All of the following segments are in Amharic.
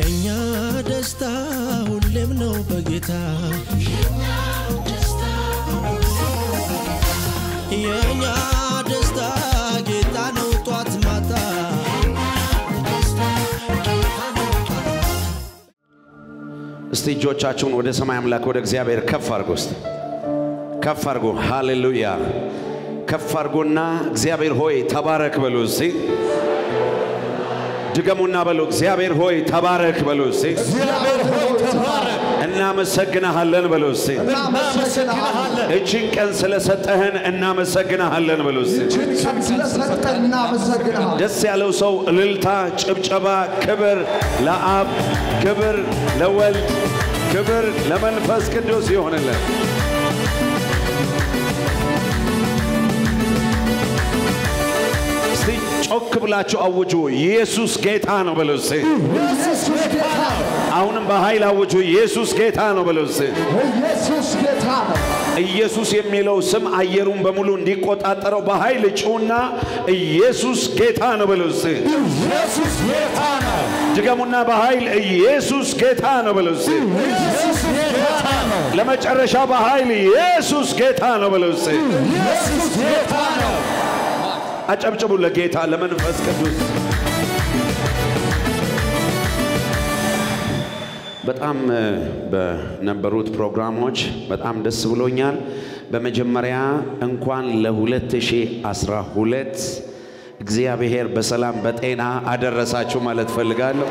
የእኛ ደስታ ሁሌም ነው በጌታ የእኛ ደስታ ጌታ ነው ጧት ማታ እስቲ እጆቻችሁን ወደ ሰማይ አምላክ ወደ እግዚአብሔር ከፍ አድርጎ እስቲ ከፍ አድርጎ ሃሌሉያ ከፍ አድርጎና እግዚአብሔር ሆይ ተባረክ በሉ እስቲ ድገሙና በሉ እግዚአብሔር ሆይ ተባረክ በሉ እስቲ እግዚአብሔር ሆይ ተባረክ፣ እናመሰግንሃለን በሉ እስቲ እናመሰግንሃለን። እችን ቀን ስለሰጠህን እናመሰግንሃለን በሉ እስቲ ይህችን ቀን ስለሰጠን እናመሰግንሃለን። ደስ ያለው ሰው እልልታ፣ ጭብጨባ፣ ክብር ለአብ፣ ክብር ለወልድ፣ ክብር ለመንፈስ ቅዱስ ይሆንልን። እስቲ ጮክ ብላችሁ አውጁ፣ ኢየሱስ ጌታ ነው በሉ እስቲ። ኢየሱስ ጌታ ነው። አሁንም በኃይል አውጁ፣ ኢየሱስ ጌታ ነው በሉ እስቲ። ኢየሱስ ጌታ ነው። ኢየሱስ የሚለው ስም አየሩን በሙሉ እንዲቆጣጠረው በኃይል ጩና ኢየሱስ ጌታ ነው በሉ እስቲ። ኢየሱስ ጌታ ነው። ድገሙና በኃይል ኢየሱስ ጌታ ነው በሉ እስቲ። ኢየሱስ ጌታ ነው። ለመጨረሻ በኃይል ኢየሱስ ጌታ ነው በሉ እስቲ። ኢየሱስ ጌታ ነው። አጨብጭቡ ለጌታ ለመንፈስ ቅዱስ። በጣም እ፣ በነበሩት ፕሮግራሞች በጣም ደስ ብሎኛል። በመጀመሪያ እንኳን ለ2012 እግዚአብሔር በሰላም በጤና አደረሳችሁ ማለት ፈልጋለሁ።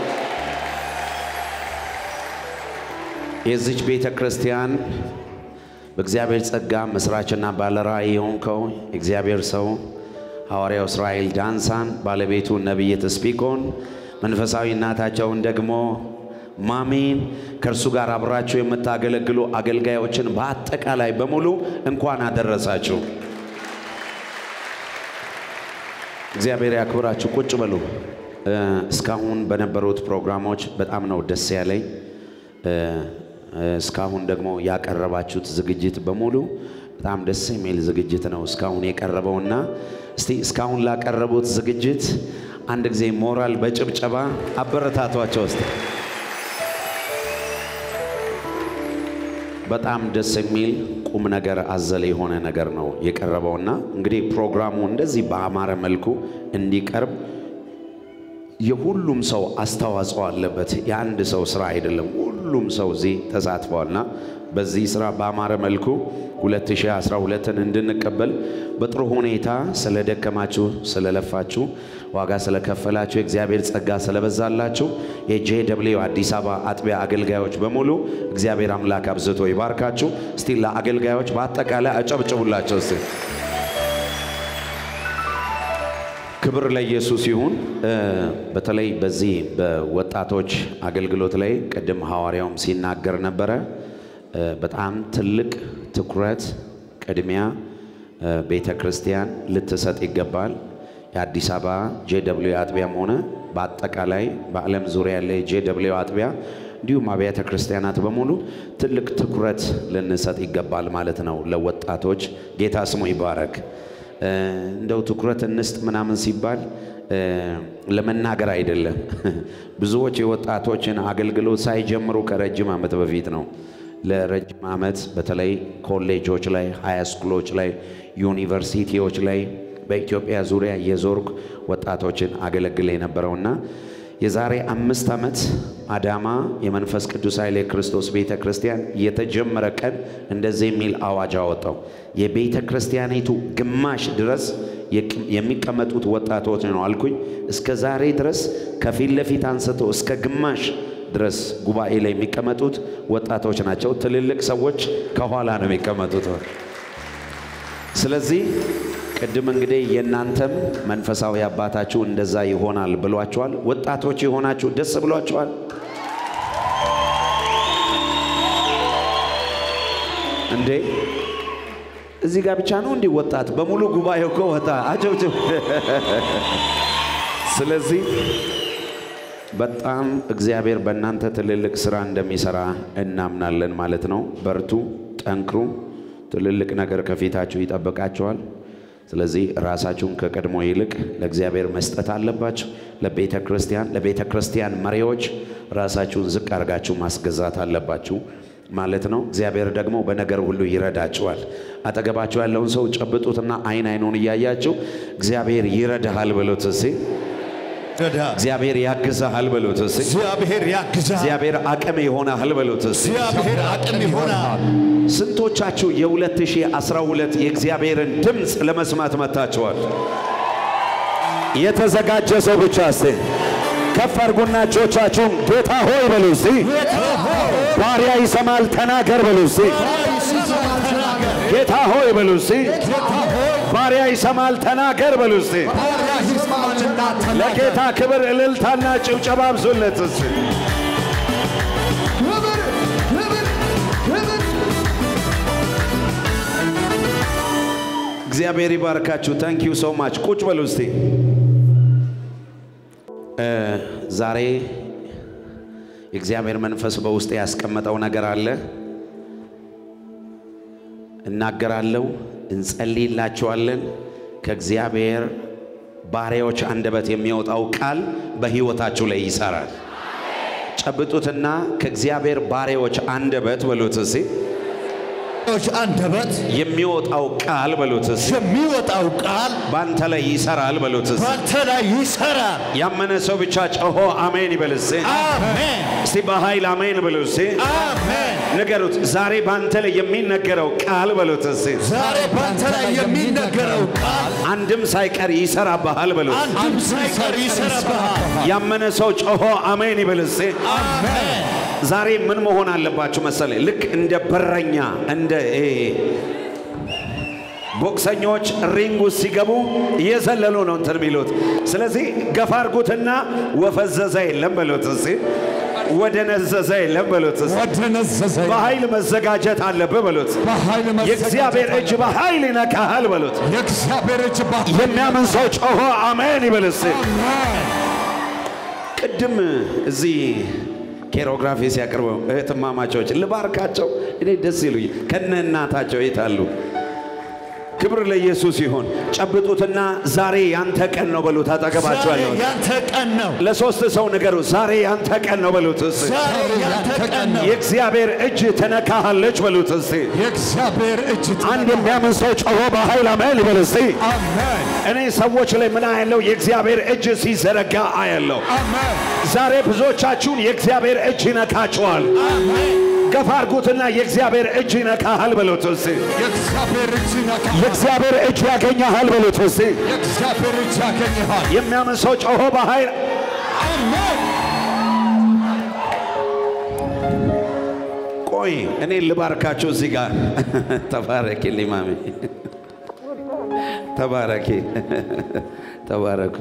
የዚች ቤተ ክርስቲያን በእግዚአብሔር ጸጋ መስራችና ባለራእይ የሆንከው የእግዚአብሔር ሰው ሐዋርያው እስራኤል ዳንሳን፣ ባለቤቱ ነቢይት ስፒኮን፣ መንፈሳዊ እናታቸውን ደግሞ ማሚን ከእርሱ ጋር አብራችሁ የምታገለግሉ አገልጋዮችን በአጠቃላይ በሙሉ እንኳን አደረሳችሁ። እግዚአብሔር ያክብራችሁ። ቁጭ በሉ። እ፣ እስካሁን በነበሩት ፕሮግራሞች በጣም ነው ደስ ያለኝ። እ፣ እ፣ እስካሁን ደግሞ ያቀረባችሁት ዝግጅት በሙሉ በጣም ደስ የሚል ዝግጅት ነው እስካሁን የቀረበውና እስቲ እስካሁን ላቀረቡት ዝግጅት አንድ ጊዜ ሞራል በጭብጨባ አበረታቷቸው እስቲ። በጣም ደስ የሚል ቁም ነገር አዘል የሆነ ነገር ነው የቀረበውና እንግዲህ ፕሮግራሙ እንደዚህ በአማረ መልኩ እንዲቀርብ የሁሉም ሰው አስተዋጽኦ አለበት። የአንድ ሰው ስራ አይደለም። ሁሉም ሰው እዚህ ተሳትፏልና በዚህ ስራ በአማረ መልኩ 2012ን እንድንቀበል በጥሩ ሁኔታ ስለደከማችሁ፣ ስለለፋችሁ፣ ዋጋ ስለከፈላችሁ፣ የእግዚአብሔር ጸጋ ስለበዛላችሁ የጄ ደብሊው አዲስ አበባ አጥቢያ አገልጋዮች በሙሉ እግዚአብሔር አምላክ አብዝቶ ይባርካችሁ። እስቲ ለአገልጋዮች በአጠቃላይ አጨብጭቡላቸው እስቲ። ክብር ለኢየሱስ ይሁን። እ፣ በተለይ በዚህ በወጣቶች አገልግሎት ላይ ቅድም ሐዋርያውም ሲናገር ነበረ። እ፣ በጣም ትልቅ ትኩረት ቅድሚያ እ፣ ቤተ ክርስቲያን ልትሰጥ ይገባል። የአዲስ አበባ ጄ ደብሊው አጥቢያም ሆነ በአጠቃላይ በዓለም ዙሪያ ያለ የጄ ደብሊው አጥቢያ እንዲሁም አብያተ ክርስቲያናት በሙሉ ትልቅ ትኩረት ልንሰጥ ይገባል ማለት ነው። ለወጣቶች ጌታ ስሙ ይባረክ። እ፣ እንደው ትኩረት እንስጥ ምናምን ሲባል እ፣ ለመናገር አይደለም። ብዙዎች የወጣቶችን አገልግሎት ሳይጀምሩ ከረጅም ዓመት በፊት ነው። ለረጅም ዓመት በተለይ ኮሌጆች ላይ፣ ሃይ ስኩሎች ላይ፣ ዩኒቨርሲቲዎች ላይ በኢትዮጵያ ዙሪያ የዞርክ ወጣቶችን አገለግል የነበረውና የዛሬ አምስት ዓመት አዳማ የመንፈስ ቅዱስ ኃይል የክርስቶስ ቤተ ክርስቲያን የተጀመረ ቀን እንደዚህ የሚል አዋጅ አወጣው። የቤተ ክርስቲያኒቱ ግማሽ ድረስ የቅ- የሚቀመጡት ወጣቶች ነው አልኩኝ። እስከ ዛሬ ድረስ ከፊት ለፊት አንስቶ እስከ ግማሽ ድረስ ጉባኤ ላይ የሚቀመጡት ወጣቶች ናቸው። ትልልቅ ሰዎች ከኋላ ነው የሚቀመጡት። ስለዚህ ቅድም እንግዲህ የእናንተም መንፈሳዊ አባታችሁ እንደዛ ይሆናል ብሏቸዋል። ወጣቶች የሆናችሁ ደስ ብሏቸዋል። እንዴ እዚህ ጋር ብቻ ነው እንዲህ ወጣት በሙሉ ጉባኤው እኮ ወጣ አጨብጭብ። ስለዚህ በጣም እግዚአብሔር በእናንተ ትልልቅ ስራ እንደሚሰራ እናምናለን ማለት ነው። በርቱ፣ ጠንክሩ። ትልልቅ ነገር ከፊታችሁ ይጠብቃችኋል። ስለዚህ ራሳችሁን ከቀድሞ ይልቅ ለእግዚአብሔር መስጠት አለባችሁ። ለቤተ ክርስቲያን ለቤተ ክርስቲያን መሪዎች ራሳችሁን ዝቅ አድርጋችሁ ማስገዛት አለባችሁ ማለት ነው። እግዚአብሔር ደግሞ በነገር ሁሉ ይረዳችኋል። አጠገባችሁ ያለውን ሰው ጨብጡትና አይን አይኑን እያያችሁ እግዚአብሔር ይረዳሃል በሉት እስኪ። እግዚአብሔር ያግዛሃል በሉት እስኪ። እግዚአብሔር ያግዛል። እግዚአብሔር አቅም ይሆናል በሉት እስኪ። እግዚአብሔር አቅም ይሆናል። ስንቶቻችሁ የ2012 የእግዚአብሔርን ድምፅ ለመስማት መጥታችኋል? የተዘጋጀ ሰው ብቻ እስቲ ከፍ አድርጉና እጆቻችሁን ጌታ ሆይ በሉ እስቲ። ባሪያ ይሰማል ተናገር በሉ እስቲ። ጌታ ሆይ በሉ እስቲ። ባሪያ ይሰማል ተናገር በሉ እስቲ። ለጌታ ክብር እልልታና ጭብጨባ አብዙለት እስቲ። እግዚአብሔር ይባርካችሁ። ታንክ ዩ ሶ ማች። ቁጭ በሉ እስቲ። እ ዛሬ የእግዚአብሔር መንፈስ በውስጥ ያስቀመጠው ነገር አለ። እናገራለሁ፣ እንጸልይላችኋለን። ከእግዚአብሔር ባሪያዎች አንደበት የሚወጣው ቃል በሕይወታችሁ ላይ ይሰራል። ጨብጡትና ከእግዚአብሔር ባሪያዎች አንደበት በሉት እስቲ ዎች አንደበት የሚወጣው ቃል በሉት እስቲ የሚወጣው ቃል በአንተ ላይ ይሰራል በሉት እስቲ በአንተ ላይ ይሰራል። ያመነ ሰው ብቻ ጮሆ አሜን ይበል እስቲ። አሜን እስቲ በኃይል አሜን በሉ እስቲ። አሜን። ንገሩት። ዛሬ በአንተ ላይ የሚነገረው ቃል በሉት እስቲ ዛሬ በአንተ ላይ የሚነገረው ቃል አንድም ሳይቀር ይሰራብሃል በሉት። አንድም ሳይቀር ይሰራብሃል። ያመነ ሰው ጮሆ አሜን ይበል እስቲ። አሜን ዛሬ ምን መሆን አለባችሁ መሰለኝ? ልክ እንደ በረኛ እንደ ይሄ ቦክሰኞች ሪንግ ውስጥ ሲገቡ እየዘለሉ ነው እንትን የሚሉት። ስለዚህ ገፋ አድርጉትና ወፈዘዘ የለም በሉት እስቲ፣ ወደ ነዘዘ የለም በሉት እስቲ። ወደ ነዘዘ በኃይል መዘጋጀት አለብህ በሉት። በኃይል መዘጋጀት የእግዚአብሔር እጅ በኃይል ይነካሃል በሉት። የእግዚአብሔር እጅ በኃይል የሚያምን ሰው ጮሆ አሜን ይበል እስቲ። አሜን ቅድም እዚህ ኬሮግራፊ ሲያቀርበው እህትማማቾች ልባርካቸው፣ እኔ ደስ ይሉኝ ከነ እናታቸው የት አሉ? ክብር ለኢየሱስ ይሁን። ጨብጡትና ዛሬ ያንተ ቀን ነው በሉት። አጠገባቸው ዛሬ ያለው ያንተ ቀን ነው። ለሶስት ሰው ንገሩ፣ ዛሬ ያንተ ቀን ነው በሉት። እስቲ ዛሬ ያንተ ቀን ነው። የእግዚአብሔር እጅ ተነካሃለች በሉት። እስቲ የእግዚአብሔር እጅ አንድ የሚያምን ሰው ጮሆ በኃይል አሜን ይበል እስቲ። አሜን እኔ ሰዎች ላይ ምን አያለው? የእግዚአብሔር እጅ ሲዘረጋ አያለው። አሜን ዛሬ ብዙዎቻችሁን የእግዚአብሔር እጅ ይነካችኋል። አሜን ገፋ አድርጉትና የእግዚአብሔር እጅ ይነካሃል በሉት እስቲ። የእግዚአብሔር እጅ ይነካል። የእግዚአብሔር እጅ ያገኘሃል በሉት እስቲ። የእግዚአብሔር እጅ ያገኘሃል። የሚያምን ሰው ጮሆ በኃይል አሜን ቆይ እኔ ልባርካችሁ እዚህ ጋር ተባረኪ ሊማሚ ተባረኪ ተባረኩ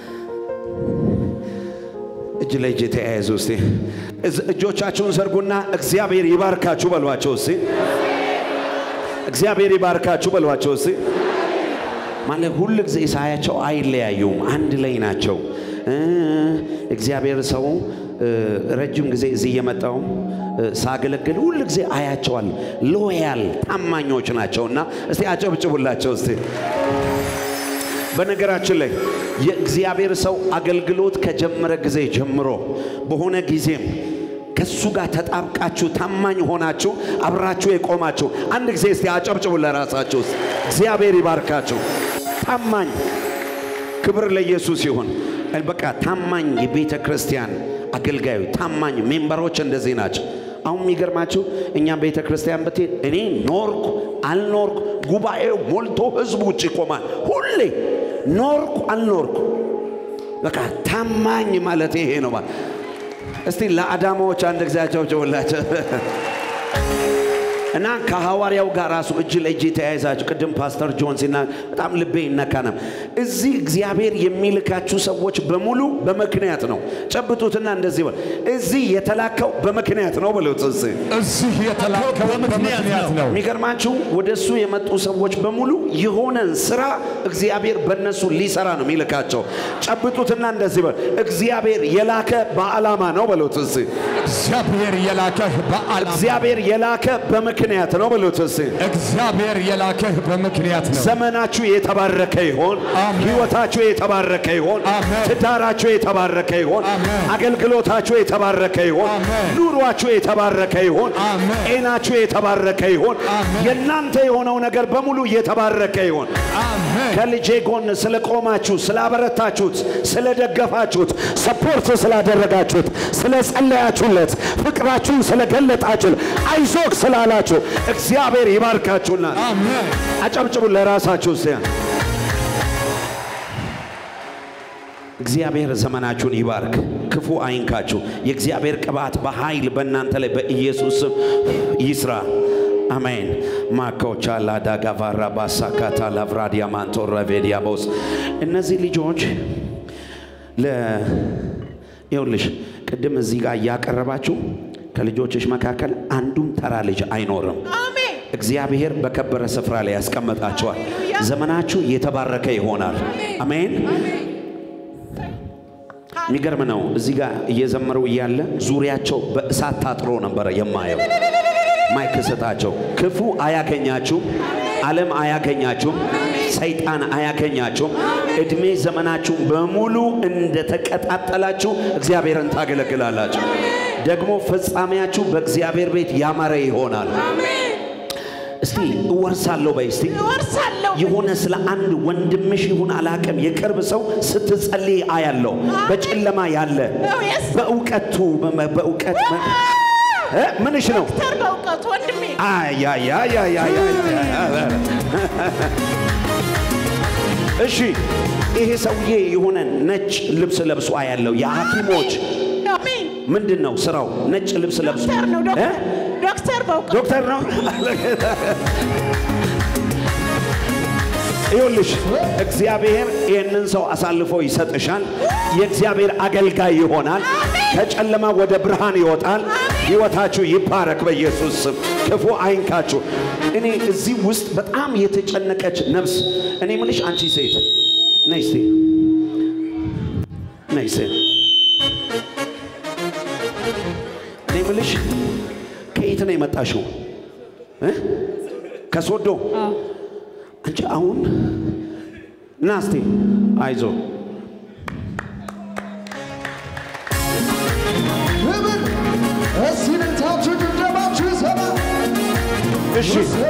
እጅ ለእጅ ተያያዙ እስቲ እዝ- እጆቻችሁን ዘርጉና እግዚአብሔር ይባርካችሁ በሏቸው እስቲ እግዚአብሔር ይባርካችሁ በሏቸው እስቲ ማለት ሁል ጊዜ ሳያቸው አይለያዩም፣ አንድ ላይ ናቸው። እ እግዚአብሔር ሰው እ ረጅም ጊዜ እዚህ እየመጣው ሳገለግል ሁል ጊዜ አያቸዋል። ሎያል ታማኞች ናቸውና እስቲ አጨብጭቡላቸው እስቲ። በነገራችን ላይ የእግዚአብሔር ሰው አገልግሎት ከጀመረ ጊዜ ጀምሮ በሆነ ጊዜም ከሱ ጋር ተጣብቃችሁ ታማኝ ሆናችሁ አብራችሁ የቆማችሁ አንድ ጊዜ እስቲ አጨብጭቡ ለራሳችሁ ውስጥ እግዚአብሔር ይባርካችሁ። ታማኝ ክብር ለኢየሱስ ይሁን። በቃ ታማኝ የቤተ ክርስቲያን አገልጋዩ ታማኝ ሜምበሮች እንደዚህ ናቸው። አሁን የሚገርማችሁ እኛ ቤተ ክርስቲያን ብትሄድ እኔ ኖርኩ አልኖርኩ ጉባኤው ሞልቶ ህዝቡ ውጭ ይቆማል። ሁሌ ኖርኩ አልኖርኩ በቃ ታማኝ ማለት ይሄ ነው ማለት እስቲ ለአዳማዎች አንድ ጊዜ አጨብጭቡላቸው። እና ከሐዋርያው ጋር ራሱ እጅ ለእጅ የተያይዛችሁ ቅድም ፓስተር ጆን ሲና በጣም ልቤ ይነካ ነው። እዚህ እግዚአብሔር የሚልካችሁ ሰዎች በሙሉ በምክንያት ነው። ጨብጡትና እንደዚህ በል፣ እዚህ የተላከው በምክንያት ነው በሉት። እዚህ እዚህ የተላከው በምክንያት ነው። የሚገርማችሁ ወደ እሱ የመጡ ሰዎች በሙሉ የሆነን ስራ እግዚአብሔር በእነሱ ሊሰራ ነው የሚልካቸው። ጨብጡትና እንደዚህ በል፣ እግዚአብሔር የላከ በዓላማ ነው በሉት። እዚህ እግዚአብሔር የላከህ በዓላማ እግዚአብሔር የላከ በምክንያት በምክንያት ነው ብሉት እስቲ። እግዚአብሔር የላከህ በምክንያት ነው። ዘመናችሁ የተባረከ ይሆን። አሜን። ህይወታችሁ የተባረከ ይሆን። አሜን። ትዳራችሁ የተባረከ ይሆን። አሜን። አገልግሎታችሁ የተባረከ ይሆን። አሜን። ኑሯችሁ የተባረከ ይሆን። አሜን። ጤናችሁ የተባረከ ይሆን። አሜን። የእናንተ የሆነው ነገር በሙሉ የተባረከ ይሆን። አሜን። ከልጄ ጎን ስለቆማችሁ፣ ስላበረታችሁት፣ ስለደገፋችሁት፣ ሰፖርት ስላደረጋችሁት፣ ስለጸለያችሁለት፣ ፍቅራችሁን ስለገለጣችሁ፣ አይዞክ ስላላችሁ እግዚአብሔር ይባርካችሁና አሜን። አጨብጭቡ ለራሳችሁ እስቲ። እግዚአብሔር ዘመናችሁን ይባርክ፣ ክፉ አይንካችሁ። የእግዚአብሔር ቅባት በኃይል በእናንተ ላይ በኢየሱስ ስም ይስራ። አሜን። ማኮቻ ላዳጋቫራ ባሳካታ ላቭራዲያ ማንቶረ ቬዲያቦስ እነዚህ ልጆች ለ ይኸውልሽ ቅድም እዚህ ጋር እያቀረባችሁ ከልጆችሽ መካከል አንዱም ተራ ልጅ አይኖርም። አሜን እግዚአብሔር በከበረ ስፍራ ላይ ያስቀምጣቸዋል። ሃሌሉያ። ዘመናችሁ የተባረከ ይሆናል። አሜን። የሚገርም ነው። እዚህ ጋር እየዘመሩ እያለ ዙሪያቸው በእሳት ታጥሮ ነበረ የማየው። ማይክ ስጣቸው። ክፉ አያገኛችሁም፣ ዓለም አያገኛችሁም፣ ሰይጣን አያገኛችሁም። እድሜ ዘመናችሁ በሙሉ እንደተቀጣጠላችሁ እግዚአብሔርን ታገለግላላችሁ። ደግሞ ፍጻሜያችሁ በእግዚአብሔር ቤት ያማረ ይሆናል። እስቲ እወርሳለሁ በይ እስቲ እወርሳለሁ የሆነ ስለ አንድ ወንድምሽ ይሁን አላቅም የቅርብ ሰው ስትጸልይ አያለው። በጨለማ ያለ Oh, yes. በእውቀቱ በመ- በእውቀት መ- እ? ምንሽ ነው? ዶክተር በእውቀቱ ወንድሜ አያያያያያያ እሺ፣ ይሄ ሰውዬ የሆነ ነጭ ልብስ ለብሶ አያለው። የሐኪሞች አሜን ምንድን ነው ስራው? ነጭ ልብስ ለብሶ ዶክተር ነው እ? ዶክተር ዶክተር በእውቀቱ ዶክተር ነው። ይኸውልሽ እግዚአብሔር ይህንን ሰው አሳልፎ ይሰጥሻል። የእግዚአብሔር አገልጋይ ይሆናል። ከጨለማ ወደ ብርሃን ይወጣል። ሕይወታችሁ ይባረክ በኢየሱስ ስም። ክፉ አይንካችሁ። እኔ እዚህ ውስጥ በጣም የተጨነቀች ነፍስ እኔ ምልሽ አንቺ ሴት ነይ እስቲ ነይ ሴት እኔ ምልሽ ከየት ነው የመጣሽው? እ? ከሶዶ አንቺ አሁን ና እስቲ አይዞ ክብር እስቲ ልታችሁ ድብደባችሁ ይሰማ እሺ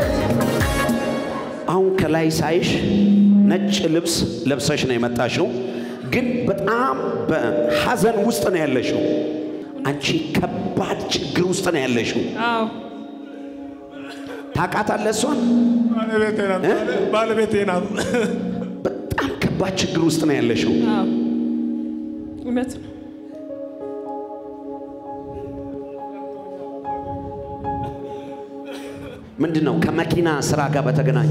አሁን ከላይ ሳይሽ ነጭ ልብስ ለብሰሽ ነው የመጣሽው፣ ግን በጣም በሐዘን ውስጥ ነው ያለሽው። አንቺ ከባድ ችግር ውስጥ ነው ያለሽው። አዎ ታውቃታለህ እሷን? ባለቤቴ ናት። ባለቤቴ ናት። በጣም ከባድ ችግር ውስጥ ነው ያለሽው። አዎ እውነት ነው። ምንድን ነው ከመኪና ስራ ጋር በተገናኘ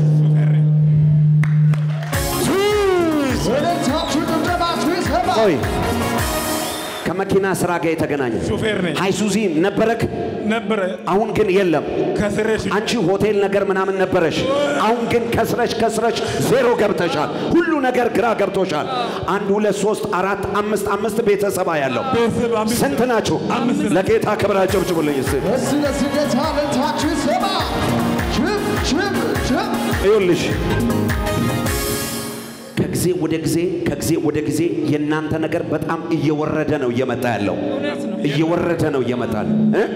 ልታችሁ ድብደባችሁ ይሰማ ቆይ ከመኪና ስራ ጋር የተገናኘ ሹፌር ነኝ ሃይሱዚ ነበረክ፣ ነበረ አሁን ግን የለም። ከስሬሽ አንቺ ሆቴል ነገር ምናምን ነበረሽ። አሁን ግን ከስረሽ ከስረሽ ዜሮ ገብተሻል። ሁሉ ነገር ግራ ገብቶሻል። አንድ ሁለት ሶስት አራት አምስት አምስት ቤተሰባ ያለው ቤተሰብ አምስት ስንት ናችሁ? ለጌታ ክብር አጨብጭቡልኝ እስቲ። እስቲ ለዚህ ጌታ ልታችሁ ይሰማ ችብ ችብ ችብ ይኸውልሽ ከጊዜ ወደ ጊዜ ከጊዜ ወደ ጊዜ የእናንተ ነገር በጣም እየወረደ ነው እየመጣ ያለው እውነት ነው። እየወረደ ነው እየመጣ እ?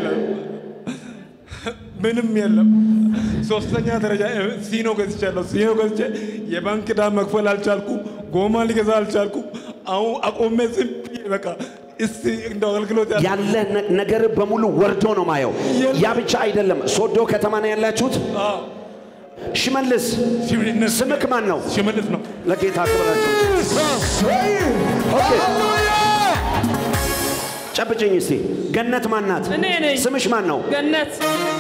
ምንም የለም። ሶስተኛ ደረጃ እ፣ ሲኖ ገዝቻለሁ። ሲኖ ገዝቼ የባንክ ዕዳ መክፈል አልቻልኩም። ጎማ ሊገዛ አልቻልኩም። አሁን አቆሜ ዝም ብዬ በቃ እስቲ እንደው አገልግሎት ያ ያለ ነ- ነገር በሙሉ ወርዶ ነው ማየው። ያ ብቻ አይደለም። ሶዶ ከተማ ነው ያላችሁት። አዎ፣ ሽመልስ ሽመልስ ስምክ ማን ነው? ሽመልስ ነው። ለጌታ ክብራችሁ ሰይ ሃሌሉያ ጨብጭኝ እስቲ። ገነት ማን ናት? እኔ ነኝ። ስምሽ ማን ነው? ገነት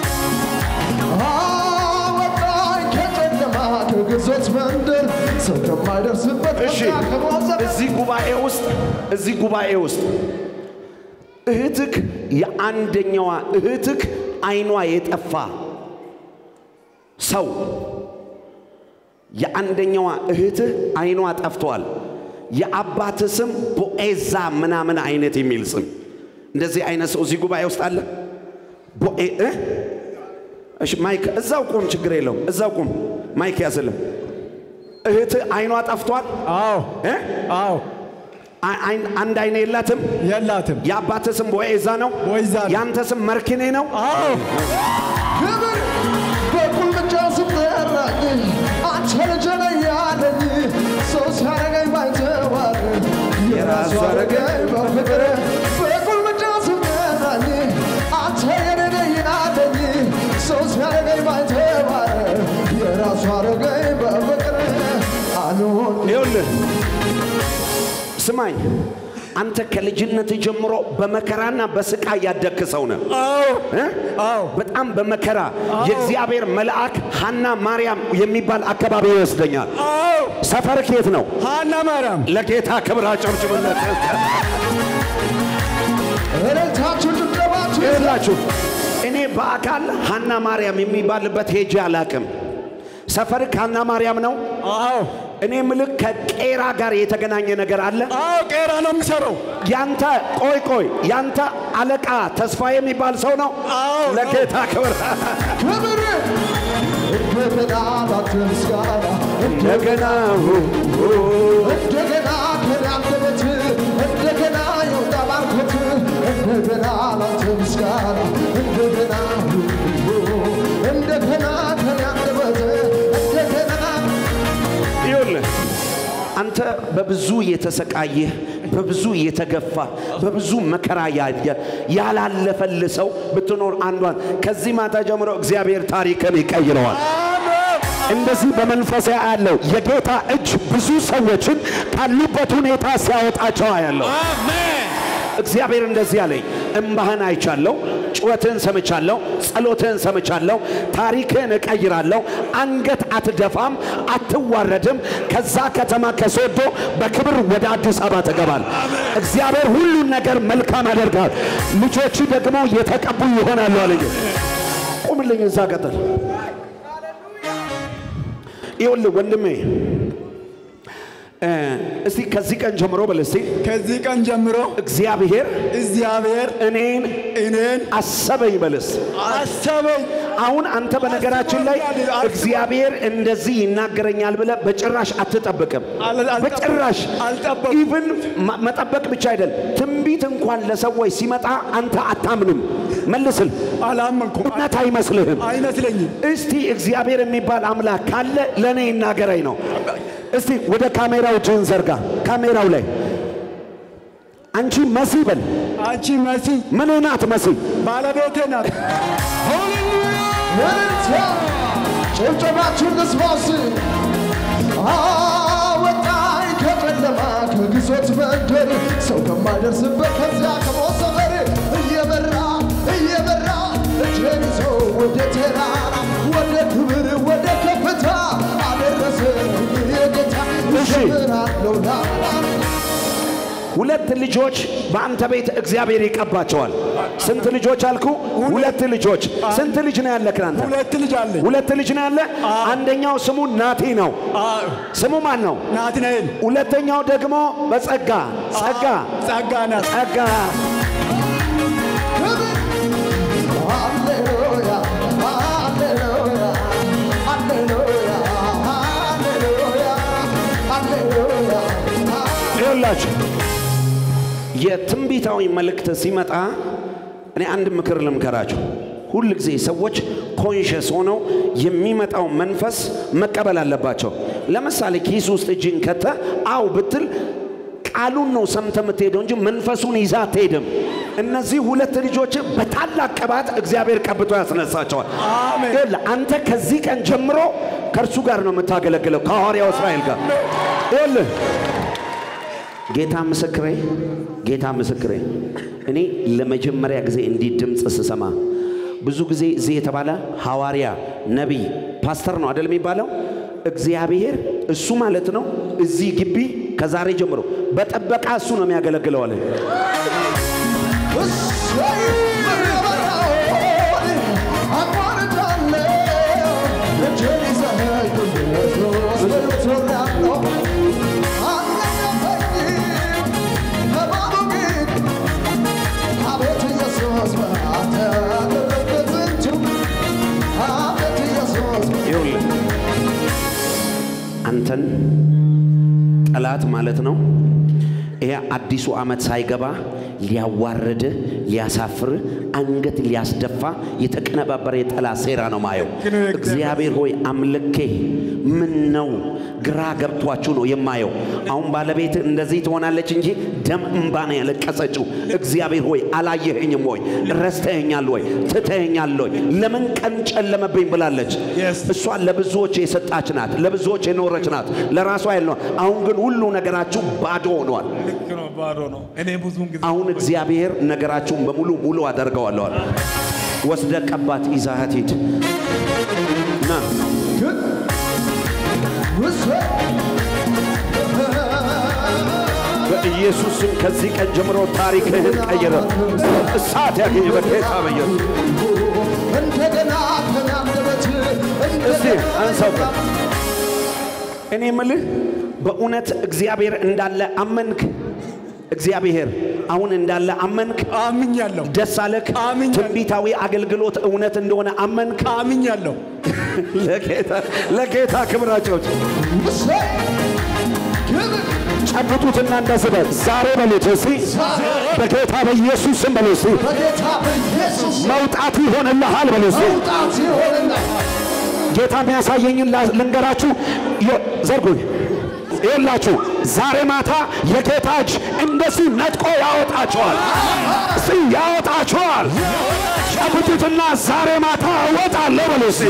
አወጣኝ ከጨለማ ከግዞት መንደር ሰው ከማይደርስበት እሺ ቦታ ከሞት ዘመን እዚህ ጉባኤ ውስጥ እዚህ ጉባኤ ውስጥ እህትክ የአንደኛዋ እህትክ አይኗ የጠፋ ሰው የአንደኛዋ እህትህ አይኗ ጠፍቷል። የአባት ስም ቦኤዛ ምናምን አይነት የሚል ስም እንደዚህ አይነት ሰው እዚህ ጉባኤ ውስጥ አለ። ቦኤ እ? እሺ ማይክ እዛው ቁም፣ ችግር የለውም። እዛው ቁም፣ ማይክ ያዝልም። እህት አይኗ ጠፍቷል። አዎ እ? አዎ አይ- አይን- አንድ አይን የላትም። የላትም። የአባትህ ስም ቦዔዛ ነው። ቦዔዛ ነው። ያንተ ስም መርኪኔ ነው። አዎ ክብር በቁልምጫ ስጠራኝ አንተ ልጅ ነህ ያለኝ ሰው ሲያረገኝ ባይተዋር የራሱ አረገኝ በፍቅር በቁልምጫ ስጠራኝ አንተ የኔ ነህ ያለኝ ሰው ሲያረገኝ ባይተዋር የራሱ አረገኝ በፍቅር አልሆን ይኸውልህ ስማኝ፣ አንተ ከልጅነት ጀምሮ በመከራና በስቃይ ያደግክ ሰው ነህ። እ? አዎ በጣም በመከራ የእግዚአብሔር መልአክ ሐና ማርያም የሚባል አካባቢ ይወስደኛል። አዎ ሰፈርክ የት ነው? ሐና ማርያም ለጌታ ክብር አጨብጭቡለት። እልልታችሁ ጭብጨባችሁ ይኸውላችሁ እኔ በአካል ሐና ማርያም የሚባልበት ሄጄ አላቅም። ሰፈርክ ሐና ማርያም ነው? አዎ እኔ ምልክ ከቄራ ጋር የተገናኘ ነገር አለ። አዎ ቄራ ነው የሚሰራው። ያንተ ቆይ ቆይ ያንተ አለቃ ተስፋ የሚባል ሰው ነው። አዎ፣ ለጌታ ክብር ክብር እንደገና ላንተ ምስጋና እንደገና እንደገና ከኔ አንደበት እንደገና የወጣ ባርኮት እንደገና ላንተ ምስጋና እንደገና እንደገና ከኔ አንደበት እንደገና ይኸውልህ አንተ በብዙ የተሰቃየህ በብዙ የተገፋ በብዙ መከራ ያየ ያላለፈል ሰው ብትኖር አንዷን ከዚህ ማታ ጀምሮ እግዚአብሔር ታሪክን ይቀይረዋል። እንደዚህ በመንፈስ ያለው የጌታ እጅ ብዙ ሰዎችን ካሉበት ሁኔታ ሲያወጣቸው ያለው እግዚአብሔር እንደዚህ አለኝ፣ እምባህን አይቻለሁ፣ ጩኸትህን ሰምቻለሁ፣ ጸሎትህን ሰምቻለሁ፣ ታሪክህን እቀይራለሁ፣ አንገት አትደፋም፣ አትዋረድም። ከዛ ከተማ ከሶዶ በክብር ወደ አዲስ አበባ ትገባል። እግዚአብሔር ሁሉን ነገር መልካም ያደርጋል። ልጆች ደግሞ የተቀቡ ይሆናሉ አለኝ። ቁምልኝ፣ እዛ ቀጥል። ይኸውልህ ወንድሜ እ እስቲ ከዚህ ቀን ጀምሮ በል እስቲ ከዚህ ቀን ጀምሮ እግዚአብሔር እግዚአብሔር እኔን እኔን አሰበኝ በልስ። አሰበኝ። አሁን አንተ በነገራችን ላይ አስቦኛል። እግዚአብሔር እንደዚህ ይናገረኛል ብለህ በጭራሽ አትጠብቅም። አል- አልጠብቅም። በጭራሽ አልጠበቅም። ኢቭን ማ- መጠበቅ ብቻ አይደል፣ ትንቢት እንኳን ለሰዎች ሲመጣ አንተ አታምንም። መልስል አላመንኩም። እውነት አይመስልህም። አይመስለኝም። እስቲ እግዚአብሔር የሚባል አምላክ ካለ ለእኔ ይናገረኝ ነው። እስቲ ወደ ካሜራው እጅህን ዘርጋ። ካሜራው ላይ አንቺ መሲ በል። አንቺ መሲ ምን ናት መሲ? ባለቤቴ ናት። እልልታ ጭብጨባችሁን ልስማስ አወጣኝ ከጨለማ ከግዞት መንደር ሰው ከማይደርስበት ከዚያ ከሞት ሰፈር እየበራ እየበራ እጄን ይዞ ወደ ተራራ ወደ ክብር ወደ ከፍታ አደረሰ የጌታ እሺ። እዘምራለሁ ላላ ሁለት ልጆች በአንተ ቤት እግዚአብሔር ይቀባቸዋል። ስንት ልጆች አልኩ? ሁለት ልጆች። ስንት ልጅ ነው ያለህ አንተ? ሁለት ልጅ አለኝ። ሁለት ልጅ ነው ያለ። አንደኛው ስሙ ናቲ ነው። አዎ፣ ስሙ ማን ነው? ናትናኤል ሁለተኛው ደግሞ በጸጋ ጸጋ ጸጋ ናት። ጸጋ ሃሌሉያ ሃሌሉያ ሃሌሉያ ሃሌሉያ ሃሌሉያ ይኸውላችሁ የትንቢታዊ መልእክት ሲመጣ እኔ አንድ ምክር ልምከራችሁ። ሁል ጊዜ ሰዎች ኮንሽስ ሆነው የሚመጣው መንፈስ መቀበል አለባቸው። ለምሳሌ ኪስ ውስጥ እጅን ከተ አው ብትል ቃሉን ነው ሰምተ የምትሄደው እንጂ መንፈሱን ይዛ አትሄድም። እነዚህ ሁለት ልጆች በታላቅ ቅባት እግዚአብሔር ቀብቶ ያስነሳቸዋል። አሜን። ይኸውልህ አንተ ከዚህ ቀን ጀምሮ ከእርሱ ጋር ነው የምታገለግለው ከሐዋርያው እስራኤል ጋር ይኸውልህ ጌታ ምስክሬ፣ ጌታ ምስክሬ፣ እኔ ለመጀመሪያ ጊዜ እንዲህ ድምፅ ስሰማ ብዙ ጊዜ እዚህ የተባለ ሐዋርያ፣ ነቢይ፣ ፓስተር ነው አደል የሚባለው? እግዚአብሔር እሱ ማለት ነው እዚህ ግቢ ከዛሬ ጀምሮ በጠበቃ እሱ ነው የሚያገለግለው አለ። እሰይ መረበራውን አቋርጣለሁ እጄን ይዘህ ኢየሱስ በልቶኛለሁ አልነደፈኝም እባቡ ግን አቤት ኢየሱስ በአንተ ያደረግበት ዝንቱ አንተን ጠላት ማለት ነው ይሄ አዲሱ ዓመት ሳይገባ ሊያዋርድ ሊያሳፍር አንገት ሊያስደፋ የተቀነባበረ የጠላት ሴራ ነው ማየው። እግዚአብሔር ሆይ አምልኬ ምን ነው ግራ ገብቷችሁ ነው የማየው። አሁን ባለቤት እንደዚህ ትሆናለች እንጂ ደም እንባ ነው ያለቀሰችው። እግዚአብሔር ሆይ አላየኸኝም ወይ? ረስተኸኛል ወይ? ትተኸኛል ወይ? ለምን ቀን ጨለመብኝ ብላለች። Yes. እሷ ለብዙዎች የሰጣች ናት፣ ለብዙዎች የኖረች ናት፣ ለራሷ ያለ አሁን ግን ሁሉ ነገራችሁ ባዶ ሆኗል። ልክ ነው፣ ባዶ ነው። እኔ ብዙውን ጊዜ አሁን እግዚአብሔር ነገራችሁን በሙሉ ሙሉ አደርገዋለሁ አለ። ወስደ ቀባት ይዛሃት ሂድ ና በኢየሱስ ስም ከዚህ ቀን ጀምሮ ታሪክህን ቀይረ እሳት ያገኘ በጌታ በኢየሱስ እንደገና ተናገረት እስቲ አንሳው ቀን እኔ ምልህ በእውነት እግዚአብሔር እንዳለ አመንክ? እግዚአብሔር አሁን እንዳለ አመንክ? አምኛለሁ ደስ አለክ? አምኛለሁ። ትንቢታዊ አገልግሎት እውነት እንደሆነ አመንክ? አምኛለሁ ለጌታ ለጌታ ክብራቸው ውሰይ ክብር ጨብጡትና እንደዚህ በል ዛሬ በሉት እስቲ በጌታ በኢየሱስ ስም በሉ እስቲ በጌታ በኢየሱስ መውጣት ይሆንልሃል በሉ እስቲ መውጣት ይሆንልሃል። ጌታ የሚያሳየኝን ላ- ልንገራችሁ። ዮ- ዘርጉኝ ይላችሁ ዛሬ ማታ የጌታ እጅ እንደዚህ ነጥቆ ያወጣቸዋል። እስቲ ያወጣቸዋል። ጨብጡትና ዛሬ ማታ እወጣለሁ በሉ እስቲ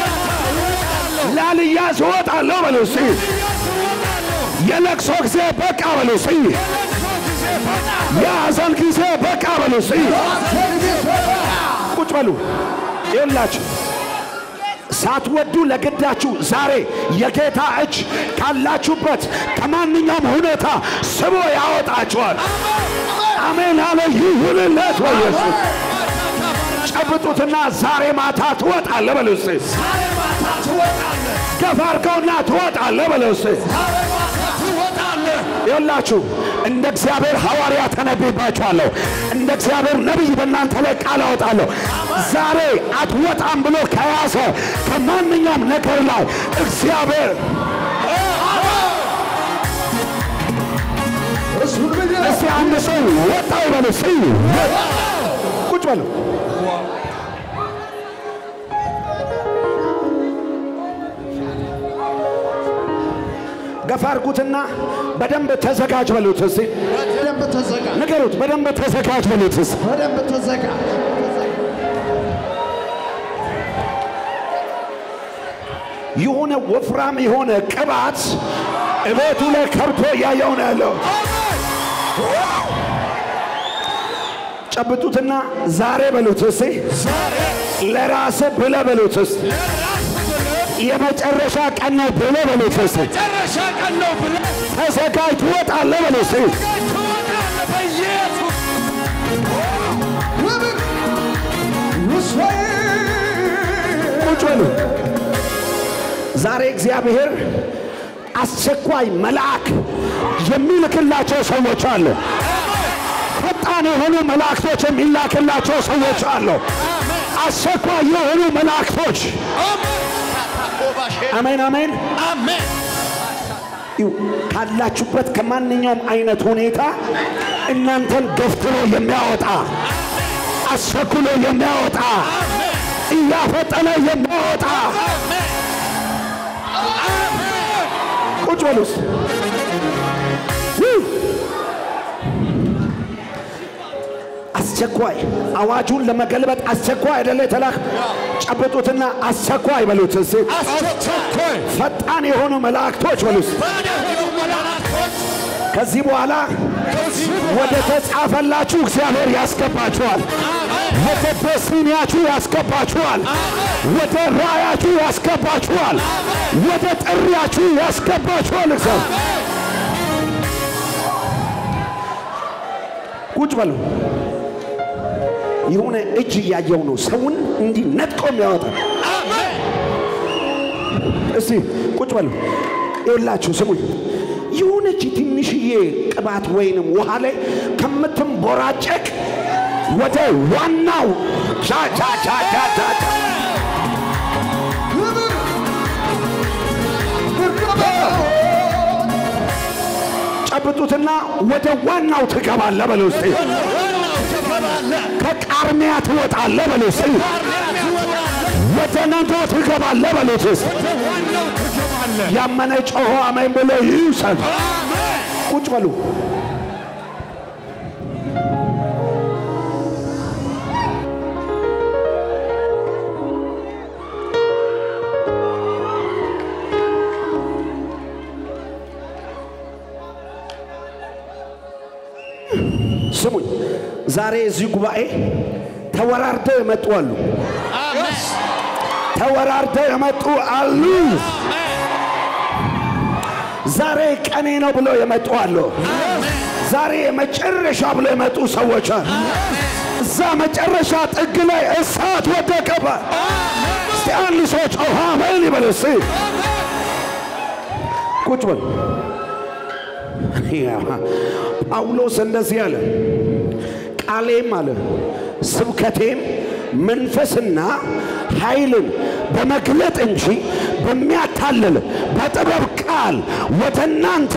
ላልያዝ እወጣለሁ በሉ እስቲ የለቅሶ ጊዜ በቃ በሉ እስቲ የሐዘን ጊዜ በቃ በሉ እስቲ ቁጭ በሉ ይላችሁ ሳትወዱ ለግዳችሁ ዛሬ የጌታ እጅ ካላችሁበት ከማንኛውም ሁኔታ ስቦ ያወጣችኋል። አሜን አለ ይሁንለት በኢየሱስ ጨብጡትና ዛሬ ማታ ትወጣለህ በሉ እስቲ። ገፋ አድርገውና ትወጣለህ በሉ እስቲ። ይኸውላችሁ እንደ እግዚአብሔር ሐዋርያ ተነብይባችኋለሁ። እንደ እግዚአብሔር ነቢይ በእናንተ ላይ ቃል አወጣለሁ። ዛሬ አትወጣም ብሎ ከያዘ ከማንኛውም ነገር ላይ እግዚአብሔር እሱን ብዬ እስቲ አንድ ሰው ወጣ ይበሉ እስቲ ቁጭ በሉ። ገፋ አድርጉትና በደንብ ተዘጋጅ በሉት እስቲ በደንብ ተዘጋ፣ ንገሩት። በደንብ ተዘጋጅ በሉት እስቲ በደንብ ተዘጋ። የሆነ ወፍራም የሆነ ቅባት እቤቱ ላይ ከብቶ እያየው ነው ያለው። ጨብጡትና ዛሬ በሉት እስቲ ለራስ ብለ በሉት እስቲ የመጨረሻ ቀን ነው ብለ በሉት እስቲ ተዘጋጅ ትወጣለህ በሉት እስቲ ክብር ውሰይ ቁጭ በሉ። ዛሬ እግዚአብሔር አስቸኳይ መልአክ የሚልክላቸው ሰዎች አሉ። ፈጣን የሆኑ መላእክቶች የሚላክላቸው ሰዎች አሉ። አስቸኳይ የሆኑ መላእክቶች አሜን አሜን ይው ካላችሁበት ከማንኛውም አይነት ሁኔታ እናንተን ገፍትሮ የሚያወጣ አስቸኩሎ የሚያወጣ እያፈጠነ የሚያወጣ ቁጭ በሉ እስቲ። ውይ! አስቸኳይ አዋጁን ለመገልበጥ አስቸኳይ አይደለ የተላክ ጨብጡትና አስቸኳይ በሉት እስቲ አስቸኳይ ፈጣን የሆኑ መላእክቶች በሉ እስቲ ከዚህ በኋላ ወደ ተጻፈላችሁ እግዚአብሔር ያስገባችኋል። ወደ ደስቲኒያችሁ ያስገባችኋል። ወደ ራያችሁ ያስገባችኋል። ወደ ጥሪያችሁ ያስገባችኋል። እግዚአብሔር ቁጭ በሉ። የሆነ እጅ እያየው ነው ሰውን እንዲህ ነጥቆ የሚያወጣ እስቲ ቁጭ በሉ። ይኸውላችሁ ስሙኝ። የሆነች ትንሽዬ ቅባት ወይንም ውሃ ላይ ከምትንቦራጨቅ ወደ ዋናው ቻ ቻ ቻ ቻ ቻ ቻ ክብር ጨብጡትና ወደ ዋናው ትገባለህ በለው እስቲ። ከቃርሚያ ትወጣለህ በለው እስቲ። ወደ ነዶ ትገባለህ በሉት እስቲ። ያመነ ጮሆ አሜን ብሎ ይውሰድ። ቁጭ በሉ። ስሙኝ፣ ዛሬ እዚህ ጉባኤ ተወራርደው የመጡ አሉ። ተወራርደው የመጡ አሉ። ዛሬ ቀኔ ነው ብለው የመጡ አሉ። ዛሬ የመጨረሻ ብለው የመጡ ሰዎች አሉ። እዛ መጨረሻ ጥግ ላይ እሳት ወደቀበ። እስቲ አንድ ሰው ጮኸ አሜን ይበል እስቲ። ቁጭ በል። ጳውሎስ እንደዚህ አለ፣ ቃሌም አለ ስብከቴም መንፈስና ኃይልን በመግለጥ እንጂ በሚያታልል በጥበብ ቃል ወደ እናንተ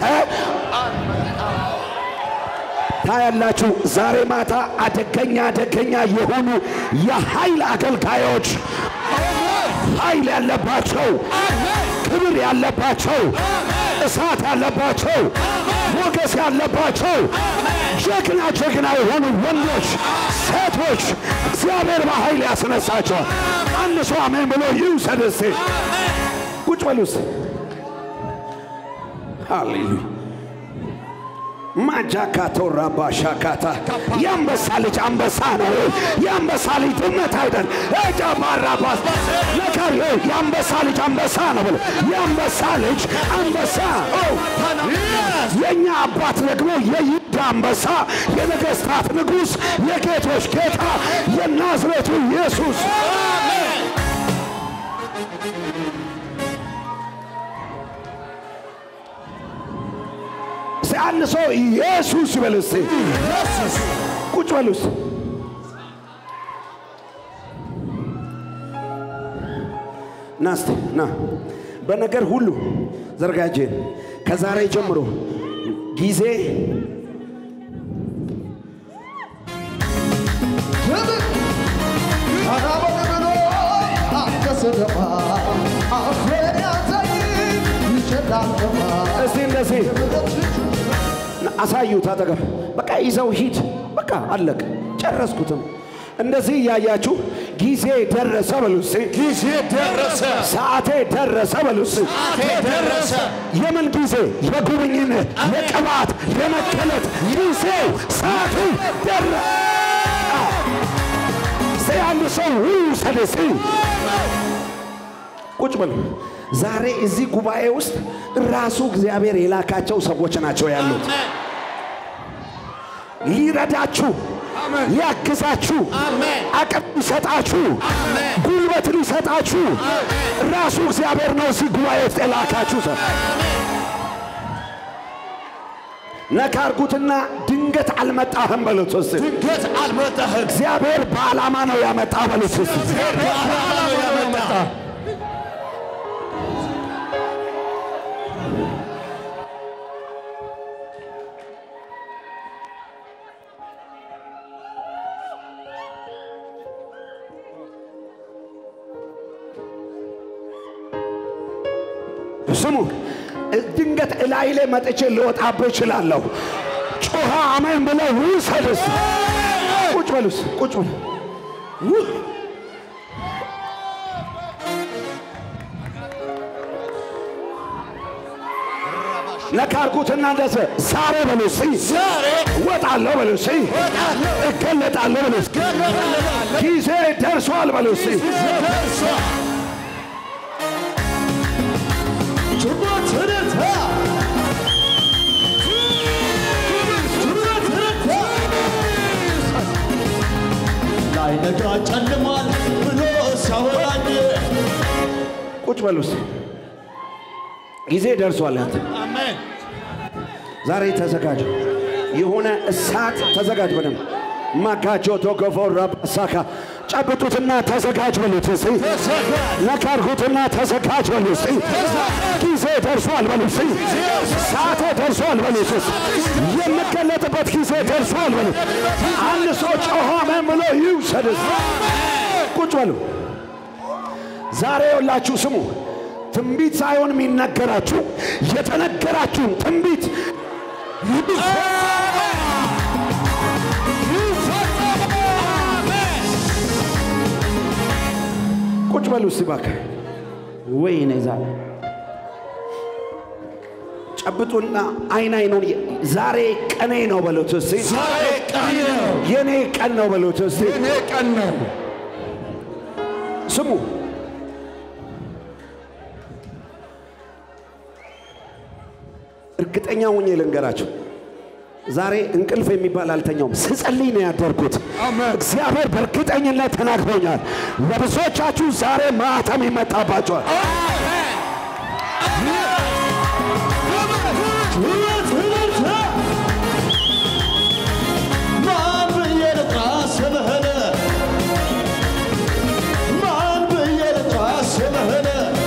ታያላችሁ። ዛሬ ማታ አደገኛ አደገኛ የሆኑ የኃይል አገልጋዮች ኃይል ያለባቸው ክብር ያለባቸው እሳት ያለባቸው ሞገስ ያለባቸው ጀግና ጀግና የሆኑ ወንዶች፣ ሴቶች እግዚአብሔር በኃይል ያስነሳቸዋል። አንድ ሰው አሜን ብሎ ይውሰድ እስቲ። ቁጭ በሉ እስቲ። ሃሌሉያ ማጃካቶ ራባሻካታ የአንበሳ ልጅ አንበሳ ነው። የአንበሳ ልጅ ድመት አይደል። እጃባራባስ ነገር የአንበሳ ልጅ አንበሳ ነው ብሎ የአንበሳ ልጅ አንበሳ የእኛ አባት ደግሞ የይሁዳ አንበሳ የነገሥታት ንጉሥ የጌቶች ጌታ የናዝሬቱ ኢየሱስ እስቲ አንድ ሰው ኢየሱስ ይበል እስቲ። ቁጭ በሉ እስቲ። ና እስቲ ና። በነገር ሁሉ ዘርጋጄን ከዛሬ ጀምሮ ጊዜ እስቲ እንደዚህ አሳዩት አጠገብ በቃ ይዘው ሂድ። በቃ አለቅ ጨረስኩትም። እንደዚህ እያያችሁ ጊዜ ደረሰ በሉ እስቲ። ጊዜ ደረሰ፣ ሰዓቴ ደረሰ በሉ እስቲ። ሰዓቴ ደረሰ። የምን ጊዜ? የጉብኝነት፣ የቅባት፣ የመከለት ጊዜው ሰዓቱ ደረሰ። እስቲ አንድ ሰው ውሰድ እስቲ። ቁጭ በሉ። ዛሬ እዚህ ጉባኤ ውስጥ ራሱ እግዚአብሔር የላካቸው ሰዎች ናቸው ያሉት ሊረዳችሁ ሊያግዛችሁ አቅም ሊሰጣችሁ ጉልበት ሊሰጣችሁ ራሱ እግዚአብሔር ነው እዚህ ጉባኤ ውስጥ የላካችሁ ሰው ነካ አርጉትና ድንገት አልመጣህም በሉት እስቲ። ድንገት አልመጣህም። እግዚአብሔር በዓላማ ነው ያመጣ በሉት እስቲ። በዓላማ ነው ያመጣ ስሙ ድንገት እላይ ላይ መጥቼ ልወጣብህ እችላለሁ። ጮኸ አሜን ብለህ ውሰድ እስቲ። ቁጭ በሉ እስቲ፣ ቁጭ በሉ ው- ነካ አድርጉትና እንደዚህ ዛሬ በሉ እስቲ፣ እወጣለሁ በሉ እስቲ፣ እገለጣለሁ በሉ እስቲ፣ ጊዜ ደርሷል በሉ እስቲ። ላይነጋ ጨልሟል ብሎ ሲያወራኝ ቁጭ በሉ እስቲ። ጊዜ ደርሷል። አንተ ዛሬ ተዘጋጅ። የሆነ እሳት ተዘጋጅ። በደንብ ማጋጆ ቶኮፎራ ሳካ ጨብጡትና ተዘጋጅ በሉት እስቲ። ነካ አድርጉትና ተዘጋጅ በሉ እስቲ። ጊዜ ደርሷል። ደርሷል በሉ እስኪ። ሰዓቴ ደርሷል በሉ እስኪ። የምገለጥበት ጊዜ ደርሷል በሉ። አንድ ሰው ጮሆ አሜን ብሎ ይውሰድ። ቁጭ በሉ። ዛሬ የውላችሁ ስሙ። ትንቢት ሳይሆን የሚነገራችሁ የተነገራችሁን ትንቢት ቁጭ በሉ እስቲ እባክህ። ወይኔ ዛሬ ጨብጡና አይን አይኑን ዛሬ ቀኔ ነው በሉት እስቲ። ዛሬ ቀኔ ነው፣ የኔ ቀን ነው በሉት እስቲ። የኔ ቀን ነው። ስሙ እርግጠኛ ሆኜ ልንገራችሁ፣ ዛሬ እንቅልፍ የሚባል አልተኛውም። ስጸልይ ነው ያደርኩት። አሜን። እግዚአብሔር በእርግጠኝነት ተናግሮኛል። ለብዙዎቻችሁ ዛሬ ማህተም ይመታባቸዋል። ማን ብዬ ልጥራ ስምህን? ማን ብዬ ልጥራ ስምህን?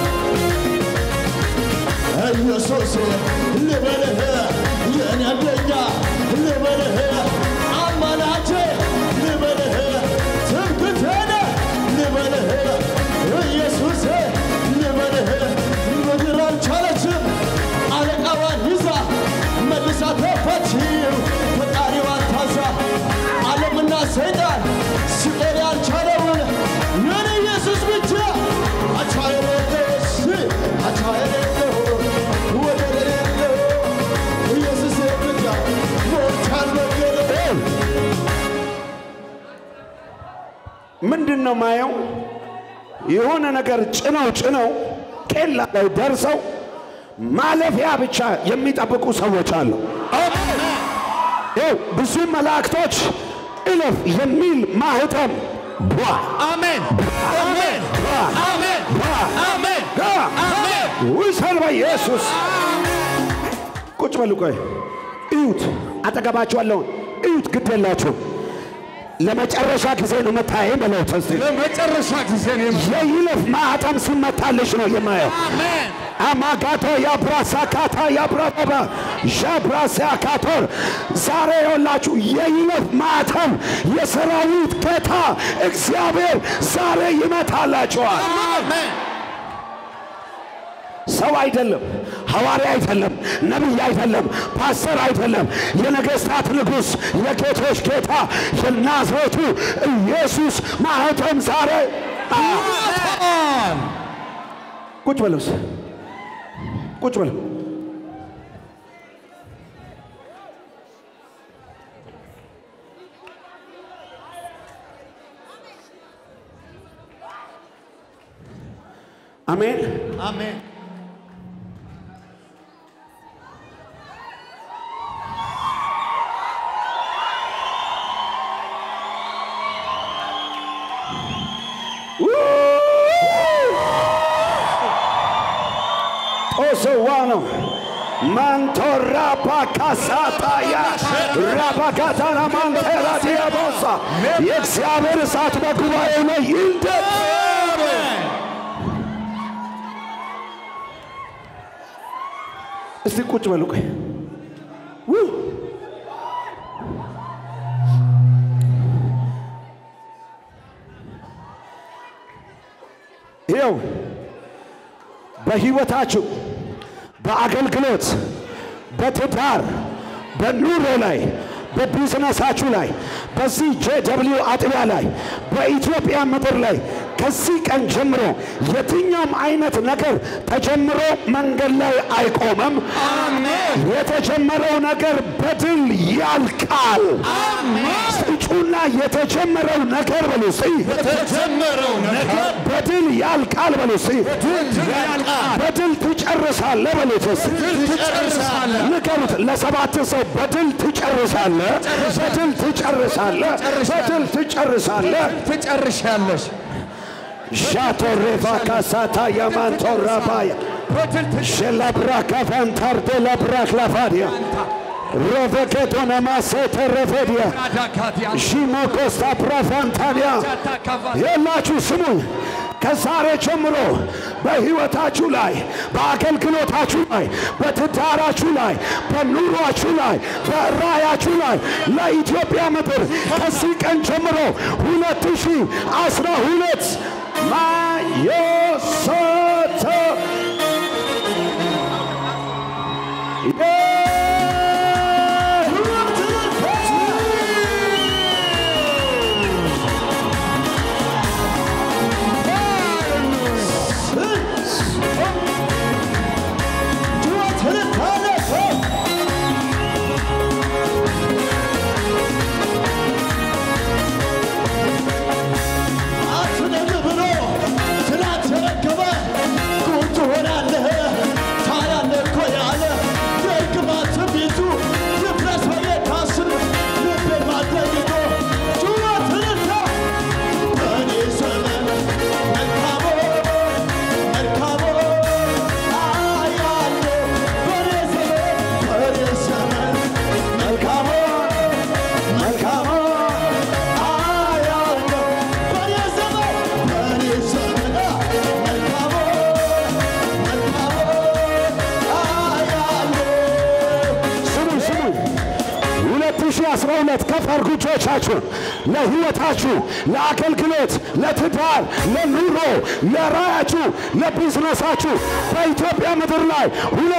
ኢየሱስ ልበልህ፣ የኔ አንደኛ ልበልህ፣ አማላጄ ልበልህ፣ ትምክህቴ ልበልህ፣ ኢየሱስ ልበልህ። ምድር አልቻለችም አለቃዋን ይዛ መልሳ ተፈችው ፈጣሪዋን ታዛ ዓለምና ሰይጣን ሲቆም ያልቻለውን የኔ ኢየሱስ ብቻ አቻ የሌለው አቻ የሌለው ወደር የሌለው ኢየሱስ ብቻ ሞልቷል መንገድ ምንድን ነው ማየው? የሆነ ነገር ጭነው ጭነው ቄላ ላይ ደርሰው ማለፊያ ብቻ የሚጠብቁ ሰዎች አሉ። ይኸው ብዙ መላእክቶች እለፍ የሚል ማህተም ቧ አሜን አሜን አሜን አሜን አሜን ውሰድ በኢየሱስ ቁጭ በሉ። ቆይ እዩት፣ አጠገባችሁ ያለውን እዩት። ግድ የላችሁ ለመጨረሻ ጊዜ ነው መታየኝ በለው እስቲ። ለመጨረሻ ጊዜ ነው የይለፍ ማህተም ሲመታልሽ ነው የማየው። አማጋቶ ያብራሳካታ ያብራበባ ዣብራሲያካቶር ዛሬ የወላችሁ የይለፍ ማህተም የሰራዊት ጌታ እግዚአብሔር ዛሬ ይመታላችኋል። ሰው አይደለም፣ ሐዋርያ አይደለም፣ ነቢይ አይደለም፣ ፓስተር አይደለም። የነገሥታት ንጉሥ የጌቶች ጌታ የናዝሬቱ ኢየሱስ ማህተም ዛሬ ቁጭ በለውስ ቁጭ በለው። አሜን። አሜን ጦስዋ ነው ማንቶራፓ ካሳታያ ራባጋታና ማንቴራ ዲያቦሳ የእግዚአብሔር እሳት በጉባኤው ላይ ይንደድ። እስቲ ቁጭ በሉ ቆይ ው! ይኸው በህይወታችሁ በአገልግሎት በትዳር በኑሮ ላይ በቢዝነሳችሁ ላይ በዚህ ጄደብሊው አጥቢያ ላይ በኢትዮጵያ ምድር ላይ ከዚህ ቀን ጀምሮ የትኛውም አይነት ነገር ተጀምሮ መንገድ ላይ አይቆምም። የተጀመረው ነገር በድል ያልቃል። ስጩና የተጀመረው ነገር በሉ እስቲ የተጀመረው ነገር በድል ያልቃል በሉ እስቲ በድል ትጨርሳለህ በሉት እስቲ ትጨርሳለህ። ንገሩት ለሰባት ሰው በድል ትጨርሳለህ በድል ትጨርሳለህ በድል ትጨርሳለህ ትጨርሻለሽ ሻቶሬፋ ካሳታ ያማንቶራባያ ሸላብራካ ፋንታርዴ ላብራክ ላፋዲያ ሮቨኬቶነ ማሴተ ረፌዲያ ሺሞኮስታ ፕራፋንታኒያ የላችሁ ስሙኝ ከዛሬ ጀምሮ በሕይወታችሁ ላይ፣ በአገልግሎታችሁ ላይ፣ በትዳራችሁ ላይ፣ በኑሯችሁ ላይ፣ በራያችሁ ላይ ለኢትዮጵያ ምድር ከዚህ ቀን ጀምሮ ሁለት ሺህ አስራ ሁለት ማዮሰተ አትደግ ብሎ ስላልተረከበ ጉድ ትሆናለህ ታያለህ እኮ ያለ ደግማት ትንቢቱ ይፍረስ በየካስር ልቤን ማደግቶ ጩኸት እልልታ በእኔ ዘመን መልካሞ መልካሞ አያለሁ በእኔ ዘመን በእኔ ዘመን መልካሞ መልካሞ አያለሁ በእኔ ዘመን በእኔ ዘመን መልካሞ መልካሞ አያለሁ ስሙ ስሙ 2012 ከፍ አድርጉ እጆቻችሁን ለህይወታችሁ፣ ለአገልግሎት፣ ለትዳር፣ ለኑሮ፣ ለራያችሁ፣ ለቢዝነሳችሁ በኢትዮጵያ ምድር ላይ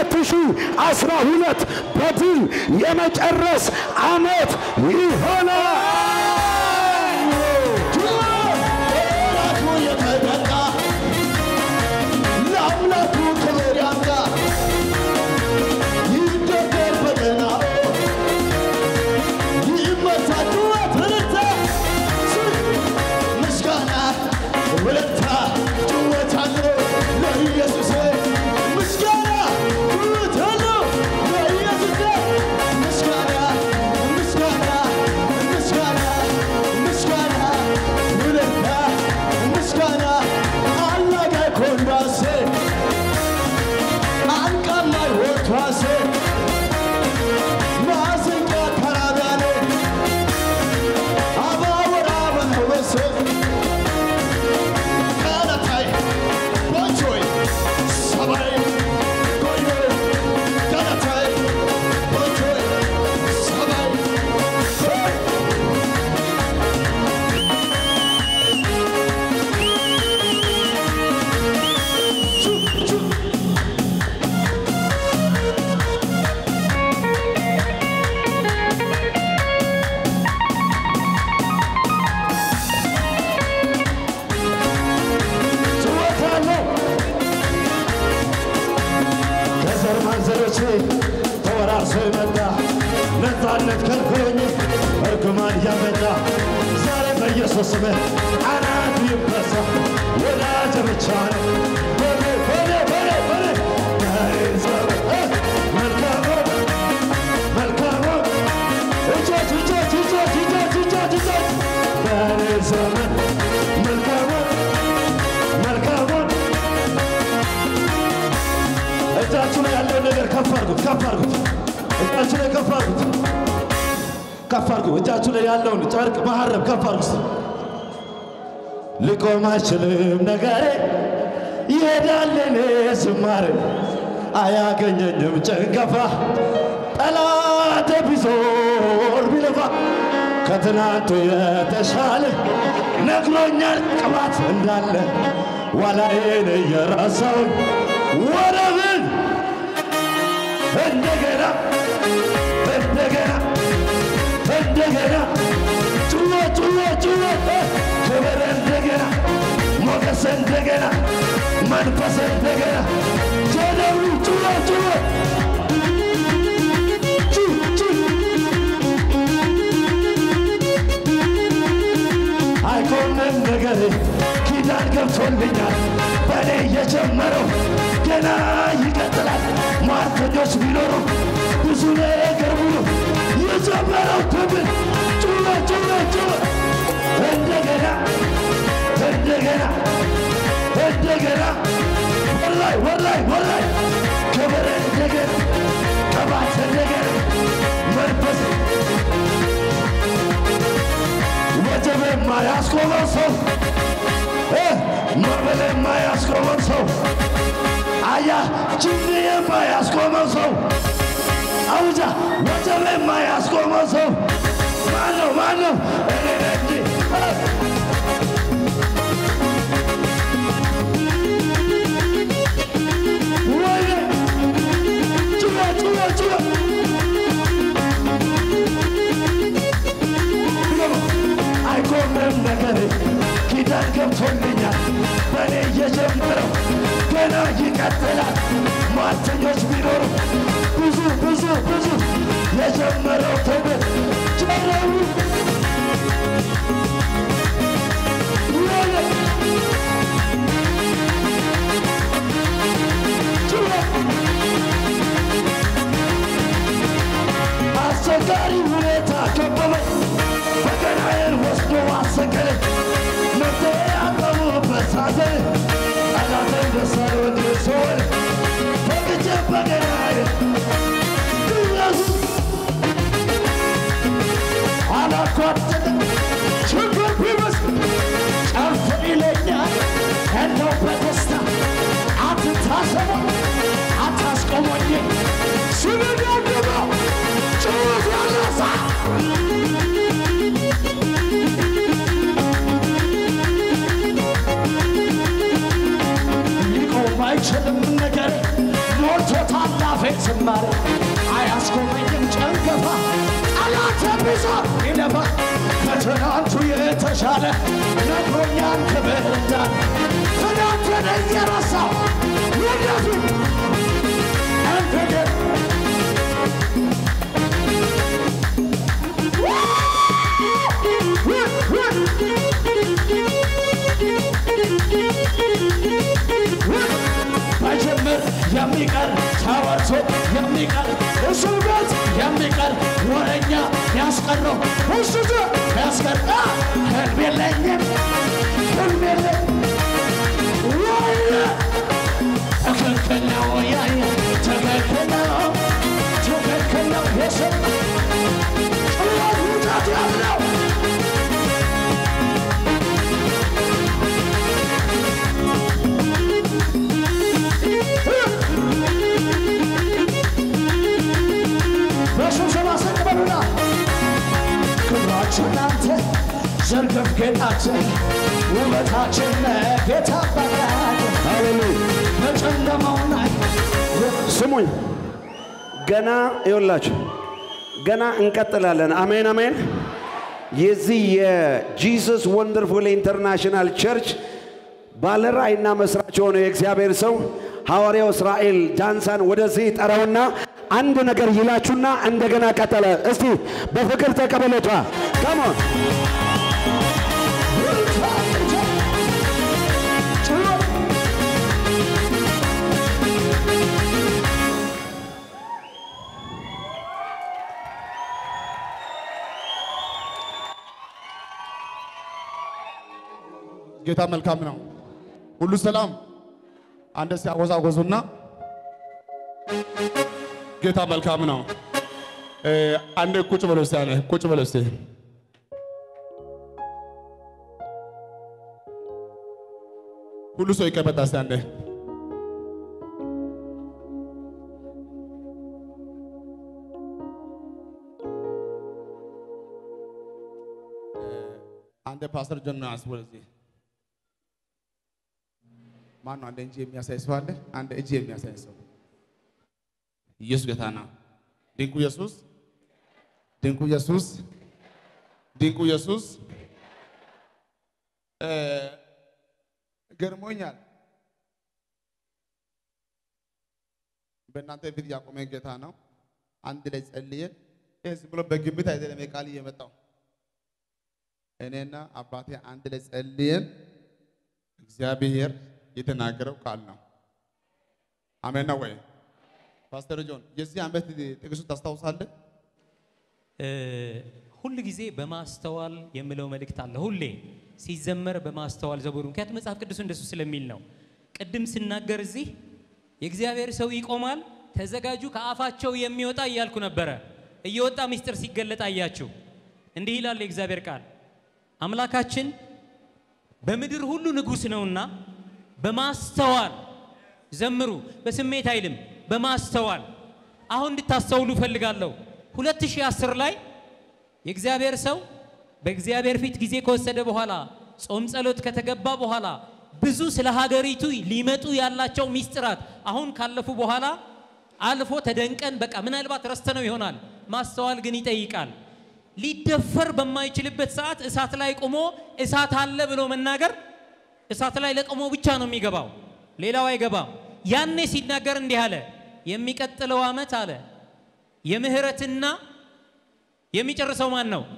2012 በድል የመጨረስ ዓመት ይሆናል። ራሱ የተጠቃ ለአምላኩ ክብር ያምጣ ይደገር በገናው ይመታ ጩኸት እልልታ ምስጋና ውለታ ጩኸት አለው ለኢየሱስ ምስጋና ጩኸት አለው ለኢየሱስ ምስጋና ምስጋና ምስጋና ምስጋና ውለታ ምስጋና አላጋይ ኮንዳሴ አንቃላይ ወቷሴ ማዘኛ ተራዳኔ አባወራ በመበሰ ቀለታይ ቦንቾይ ሰባይ ጎዮ ቀለታይ ቦንቾይ ሰባይ ጭወታለሁ ከዘር ማንዘሮቼ ተወራርሶ የመጣ ነፃነት ከልክሎኝ እርግማን እያመጣ ዛሬ በኢየሱስ ስም አናቱ ይበሳ ወዳጅ ብቻ ነው በኔ በኔ በኔ በኔ በኔ ዘመን እ መልካሙ መልካሙ እጆች እጆች እጆች እጆች እጆች እጆች በኔ ዘመን መልካሙ መልካሙን እጃችሁ ላይ ያለውን ነገር ከፍ አድርጉት፣ ከፍ አድርጉት። እጃችሁ ላይ ከፍ አድርጉት፣ ከፍ አድርጉ። እጃችሁ ላይ ያለውን ጨርቅ መሀረብ ከፍ አድርጉት። ሊቆም አይችልም ነገሬ ይሄዳል እኔ ዝማሬ አያገኘኝም ጭንገፋ ጠላት ቢዞር ቢለፋ ከትናንቱ የተሻለ ነግሮኛል ቅባት እንዳለ ዋላዬን እየረሳውን ወረብን እንደገና እንደገና እንደገና ጩኸ ጩኸ ጩኸ ክብር እንደገና ሞገስ እንደገና መንፈስ እንደገና ጀደሩ ጩኸ ጩኸ ጩ ጩ አይኮንም ነገር ኪዳን ገብቶልኛል በእኔ የጀመረው ገና ይቀጥላል። ሟርተኞች ቢኖሩ ብዙ ነገር ብሎ የጀመረው ትብል ጩኸ ጩኸ ጩኸ እንደገና እንደገና እንደገና ወላይ ወላይ ወላይ ክብር እንደገና ቅባት እንደገና መንፈስ ወጀብ የማያስቆመው ሰው እ ማዕበል የማያስቆመው ሰው አያ ችግር የማያስቆመው ሰው አውጃ ወጀብ የማያስቆመው ሰው ማነው ማነው እኔ ነኝ ወይኔ ጩኸ ጩኸ ጩኸ አይቆምም ነገር ኪዳን ገብቶልኛል በእኔ እየጀመረው ገና ይቀጥላል ሟርተኞች ቢኖሩ ብዙ ብዙ ብዙ የጀመረው ትምህርት ጀረቡ ወለ አስቸጋሪ ሁኔታ ከበበኝ በገናዬን ወስዶ አሰቀለኝ መፍትሄ ያጣሁበት ሳዘን ጠላቴን ደሳለ ወድ ሰወል ፈቅጄ በገናዬን ኢየሱስ አላኳትንም ችግር ቢበስ ጨፍ ይለኛል እንደው በደስታ አትታሰበ አታስቆሞኝ ስንደግመው ጭወት ያነሳ ሊቆም አይችልም ነገር ሞልቶታል አፌን ዝማሬ አያስቆመኝም ጨንገፋ ጠላት ቢዞር ይለፋ ከትናንቱ የተሻለ ነግሮኛል ክብር እንዳለ ትናንትን እየረሳው ወደፊት እንደገና መጀመር የሚቀር ተወርቶ የሚቀር እሱ ቤት የሚቀር ወረኛ ያስቀረው እሱ ያስቀር ህልም የለኝም ህልም የለኝ ወየ ትክክል ነው ያየ ትክክል ነው ትክክል ነው የሰማ ጭዋት ውጣት ያለው በስብሰባ ሰቅበሉና ክብራችን አንተ ዘርግፍ ጌጣችን ውበታችን ጌታ አባታችን ሃሌሉያ በጨለማው ላይ ስሙኝ ገና ይኸውላችሁ ገና እንቀጥላለን። አሜን አሜን። የዚህ የጂሰስ ወንደርፉል ኢንተርናሽናል ቸርች ባለራእይና መስራች የሆነው የእግዚአብሔር ሰው ሐዋርያው እስራኤል ጃንሳን ወደዚህ ጠራውና አንድ ነገር ይላችሁና እንደገና ቀጠለ። እስቲ በፍቅር ተቀበለቷ ከሞን ጌታ መልካም ነው። ሁሉ ሰላም። አንድ ሲያወዛወዙና ጌታ መልካም ነው። እ፣ አንድ ቁጭ በለው እስቲ፣ አንዴ ቁጭ በለው እስቲ። ሁሉ ሰው ይቀመጥ እስቲ አንዴ። አንድ ፓስተር ጆን ነው አስቦ እዚህ ማን ነው? አንድ እጅ የሚያሳይ ሰው አለ? አንድ እጅ የሚያሳይ ሰው ኢየሱስ ጌታ ነው። ድንቁ ኢየሱስ፣ ድንቁ ኢየሱስ፣ ድንቁ ኢየሱስ እ፣ ገርሞኛል። በእናንተ ፊት ያቆመ ጌታ ነው። አንድ ላይ ጸልየን ይህ ዝም ብሎ በግምት አይደለም የቃል እየመጣው እኔና አባቴ አንድ ላይ ጸልየን እግዚአብሔር የተናገረው ቃል ነው። አሜን ነው ወይ? ፓስተር ጆን የዚህ ዓመት ጥቅሱ ታስታውሳለህ? እ፣ ሁል ጊዜ በማስተዋል የምለው መልእክት አለ። ሁሌ ሲዘመር በማስተዋል ዘቡሩ። ምክንያቱም መጽሐፍ ቅዱስ እንደሱ ስለሚል ነው። ቅድም ስናገር እዚህ የእግዚአብሔር ሰው ይቆማል፣ ተዘጋጁ፣ ከአፋቸው የሚወጣ እያልኩ ነበረ። እየወጣ ምስጢር ሲገለጥ አያችሁ። እንዲህ ይላል የእግዚአብሔር ቃል፣ አምላካችን በምድር ሁሉ ንጉሥ ነውና በማስተዋል ዘምሩ። በስሜት አይልም፣ በማስተዋል አሁን እንድታስተውሉ እፈልጋለሁ። 2010 ላይ የእግዚአብሔር ሰው በእግዚአብሔር ፊት ጊዜ ከወሰደ በኋላ ጾም ጸሎት ከተገባ በኋላ ብዙ ስለ ሀገሪቱ ሊመጡ ያላቸው ሚስጥራት አሁን ካለፉ በኋላ አልፎ ተደንቀን በቃ ምናልባት ረስተነው ይሆናል። ማስተዋል ግን ይጠይቃል። ሊደፈር በማይችልበት ሰዓት እሳት ላይ ቆሞ እሳት አለ ብሎ መናገር እሳት ላይ ለቆሞ ብቻ ነው የሚገባው፣ ሌላው አይገባም። ያኔ ሲናገር እንዲህ አለ፣ የሚቀጥለው ዓመት አለ የምህረትና የሚጨርሰው ማን ነው?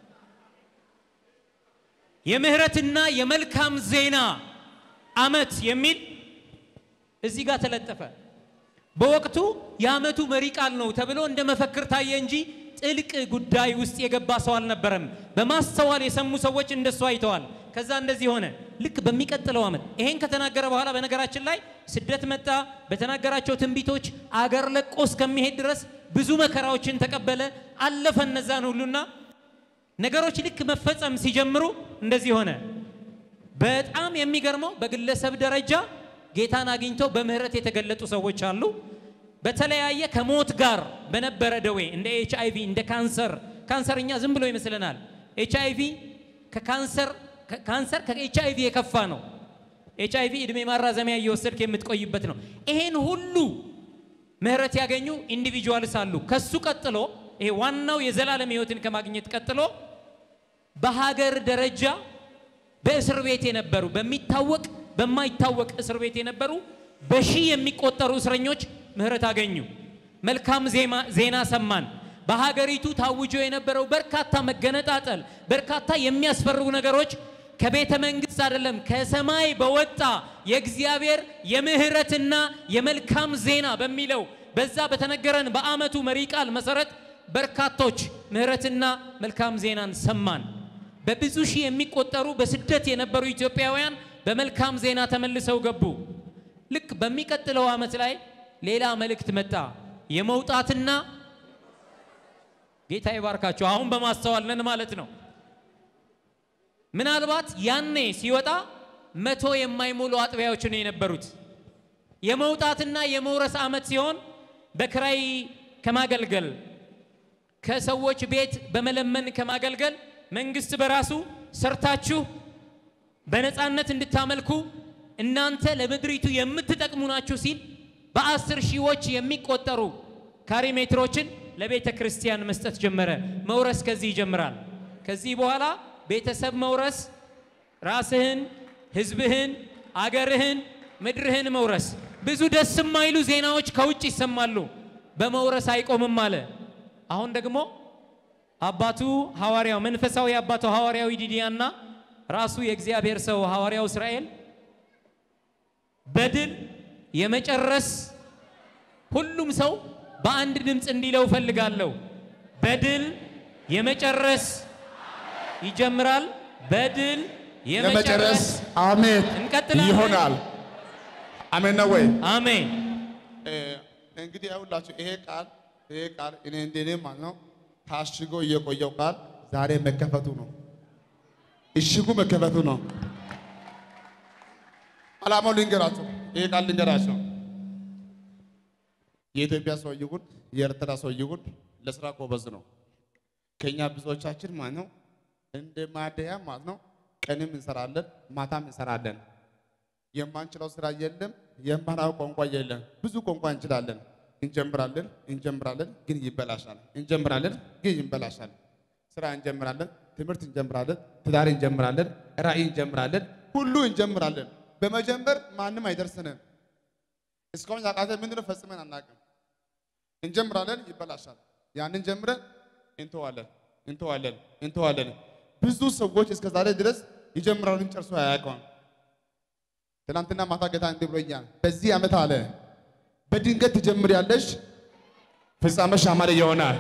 የምህረትና የመልካም ዜና ዓመት የሚል እዚህ ጋር ተለጠፈ። በወቅቱ የዓመቱ መሪ ቃል ነው ተብሎ እንደ መፈክር ታየ እንጂ ጥልቅ ጉዳይ ውስጥ የገባ ሰው አልነበረም። በማስተዋል የሰሙ ሰዎች እንደሱ አይተዋል። ከዛ እንደዚህ ሆነ። ልክ በሚቀጥለው ዓመት ይሄን ከተናገረ በኋላ በነገራችን ላይ ስደት መጣ። በተናገራቸው ትንቢቶች አገር ለቆ እስከሚሄድ ድረስ ብዙ መከራዎችን ተቀበለ። አለፈ እነዛን ሁሉና ነገሮች ልክ መፈጸም ሲጀምሩ እንደዚህ ሆነ። በጣም የሚገርመው በግለሰብ ደረጃ ጌታን አግኝተው በምህረት የተገለጡ ሰዎች አሉ። በተለያየ ከሞት ጋር በነበረ ደዌ እንደ ኤች አይቪ እንደ ካንሰር ካንሰር እኛ ዝም ብሎ ይመስለናል። ኤች አይቪ ከካንሰር ካንሰር ከኤች አይቪ የከፋ ነው። ኤች አይቪ እድሜ ማራዘሚያ እየወሰድክ የምትቆይበት ነው። ይሄን ሁሉ ምህረት ያገኙ ኢንዲቪጁዋልስ አሉ። ከሱ ቀጥሎ ይሄ ዋናው የዘላለም ህይወትን ከማግኘት ቀጥሎ በሀገር ደረጃ በእስር ቤት የነበሩ በሚታወቅ በማይታወቅ እስር ቤት የነበሩ በሺህ የሚቆጠሩ እስረኞች ምህረት አገኙ። መልካም ዜና ሰማን። በሀገሪቱ ታውጆ የነበረው በርካታ መገነጣጠል፣ በርካታ የሚያስፈርጉ ነገሮች ከቤተ መንግስት አይደለም ከሰማይ በወጣ የእግዚአብሔር የምህረትና የመልካም ዜና በሚለው በዛ በተነገረን በዓመቱ መሪ ቃል መሰረት በርካቶች ምህረትና መልካም ዜናን ሰማን። በብዙ ሺህ የሚቆጠሩ በስደት የነበሩ ኢትዮጵያውያን በመልካም ዜና ተመልሰው ገቡ። ልክ በሚቀጥለው ዓመት ላይ ሌላ መልእክት መጣ። የመውጣትና ጌታ ይባርካቸው። አሁን በማስተዋል ነን ማለት ነው። ምናልባት ያኔ ሲወጣ መቶ የማይሞሉ አጥቢያዎች ነው የነበሩት። የመውጣትና የመውረስ ዓመት ሲሆን በክራይ ከማገልገል ከሰዎች ቤት በመለመን ከማገልገል መንግስት በራሱ ሰርታችሁ በነፃነት እንድታመልኩ እናንተ ለምድሪቱ የምትጠቅሙ ናችሁ ሲል በአስር ሺዎች የሚቆጠሩ ካሬ ሜትሮችን ለቤተ ክርስቲያን መስጠት ጀመረ። መውረስ ከዚህ ይጀምራል። ከዚህ በኋላ ቤተሰብ መውረስ፣ ራስህን፣ ህዝብህን፣ አገርህን፣ ምድርህን መውረስ። ብዙ ደስ የማይሉ ዜናዎች ከውጭ ይሰማሉ። በመውረስ አይቆምም አለ። አሁን ደግሞ አባቱ ሐዋርያው መንፈሳዊ አባቱ ሐዋርያው ዲዲያና ራሱ የእግዚአብሔር ሰው ሐዋርያው እስራኤል በድል የመጨረስ ሁሉም ሰው በአንድ ድምፅ እንዲለው እፈልጋለሁ። በድል የመጨረስ ይጀምራል። በድል የመጨረስ አሜን እንቀጥላለን። ይሆናል። አሜን ነው ወይ? አሜን። እንግዲህ ያውላችሁ ይሄ ቃል ይሄ ቃል እኔ እንደኔ ማለት ነው ታሽጎ እየቆየው ቃል ዛሬ መከፈቱ ነው። እሽጉ መከፈቱ ነው። አላማው ልንገራቸው፣ ይሄ ቃል ልንገራቸው። የኢትዮጵያ ሰው ይሁን የኤርትራ ሰው ይሁን ለስራ ጎበዝ ነው። ከኛ ብዙዎቻችን ማለት ነው እንደ ማደያ ማለት ነው ቀንም እንሰራለን፣ ማታም እንሰራለን። የማንችለው ስራ የለም፣ የማናው ቋንቋ የለም። ብዙ ቋንቋ እንችላለን። እንጀምራለን እንጀምራለን ግን ይበላሻል። እንጀምራለን ግን ይበላሻል። ስራ እንጀምራለን፣ ትምህርት እንጀምራለን፣ ትዳር እንጀምራለን፣ ራዕይ እንጀምራለን፣ ሁሉ እንጀምራለን። በመጀመር ማንም አይደርስንም። እስካሁን ያቃተ ምንድነው? ፈጽመን አናውቅም። እንጀምራለን፣ ይበላሻል። ያንን ጀምረን እንተዋለን እንተዋለን እንተዋለን። ብዙ ሰዎች እስከ ዛሬ ድረስ ይጀምራሉ፣ ጨርሶ አያውቀውም። ትናንትና ማታ ጌታ እንዲህ ብሎኛል። በዚህ ዓመት አለ በድንገት ትጀምሪያለሽ፣ ፍጻሜሽ ያማረ ይሆናል።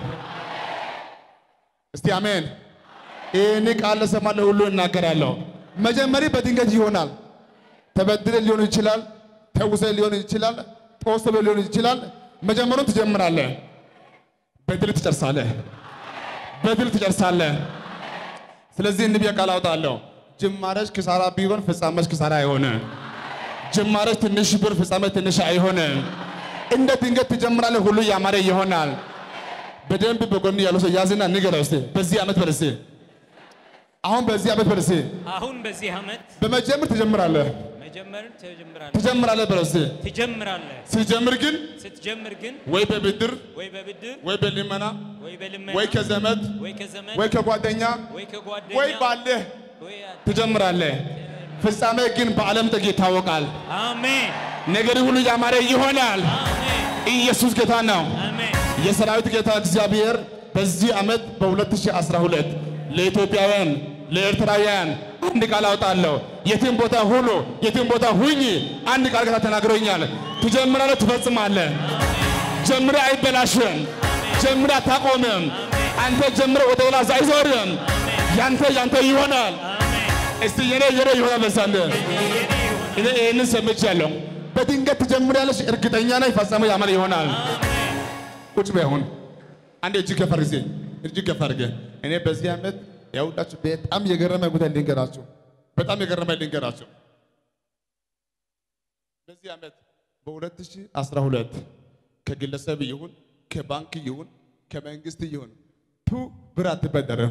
እስቲ አሜን። ይህን ቃል ለሰማ ለሁሉ እናገራለሁ። መጀመሪ በድንገት ይሆናል። ተበድለ ሊሆን ይችላል፣ ተውሰ ሊሆን ይችላል፣ ጦስ ሊሆን ይችላል። መጀመሩን ትጀምራለህ፣ በድል ትጨርሳለህ፣ በድል ትጨርሳለህ። ስለዚህ እንዲህ ብዬ ቃል አውጣለሁ። ጅማሬሽ ኪሳራ ቢሆን ፍጻሜሽ ኪሳራ አይሆንም። ጅማሬ ትንሽ ብር፣ ፍጻሜ ትንሽ አይሆንም። እንደ ድንገት ትጀምራለህ፣ ሁሉ ያማረ ይሆናል። በደንብ በጎን ያለው ሰው ያዝና ንገረው እስቲ በዚህ ዓመት በል እስቲ አሁን በዚህ ዓመት በል እስቲ አሁን በዚህ ዓመት በመጀመር ትጀምራለህ መጀመርን ትጀምራለህ ትጀምራለህ በል እስቲ ትጀምራለህ። ሲጀምር ግን ስትጀምር ግን ወይ በብድር ወይ በብድር ወይ በልመና ወይ በልመና ወይ ከዘመድ ወይ ከዘመድ ወይ ከጓደኛ ወይ ከጓደኛ ወይ ባለህ ወይ ትጀምራለህ። ፍጻሜ ግን በዓለም ጥግ ይታወቃል። አሜን ነገር ሁሉ ያማረ ይሆናል። አሜን ኢየሱስ ጌታ ነው። አሜን የሰራዊት ጌታ እግዚአብሔር በዚህ ዓመት በ2012 ለኢትዮጵያውያን ለኤርትራውያን አንድ ቃል አውጣለሁ። የትም ቦታ ሁሉ የትም ቦታ ሁኝ አንድ ቃል ጌታ ተናግሮኛል። ትጀምራለህ፣ ትፈጽማለህ። ጀምረ አይበላሽም። ጀምረ አታቆምም። አንተ ጀምረ ወደ ሌላ አይዞርም። ያንተ ያንተ ይሆናል። እስቲ የኔ የኔ ይሆናል በሳለ እኔ ይህንን ሰምቻለሁ። በድንገት ትጀምሪያለሽ፣ እርግጠኛ ነኝ ፈጸመው ያማረ ይሆናል። ቁጭ በይ አሁን አንዴ እጅ ከፍ አድርግ ጊዜ እጅ ከፍ አድርገ እኔ በዚህ ዓመት ያውላችሁ በጣም የገረመ ጉዳይ ልንገራችሁ። በጣም የገረመ ልንገራችሁ። በዚህ ዓመት በ2012 ከግለሰብ ይሁን ከባንክ ይሁን ከመንግስት ይሁን ቱ ብር አትበደርም፣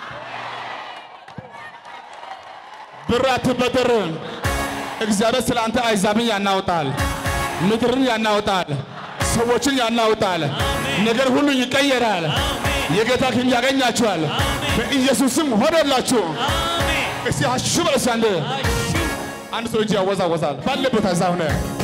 ብር አትበደርም። እግዚአብሔር ስለ አንተ አይዛብን ያናውጣል፣ ምድርን ያናውጣል፣ ሰዎችን ያናውጣል። ነገር ሁሉ ይቀየራል። የጌታ ክንድ ያገኛችኋል። በኢየሱስም ሆነላችሁ። እስቲ አሹ በለስ አንድ አንድ ሰው እጅ ያወዛወዛል ባለበት እዛ ሆነ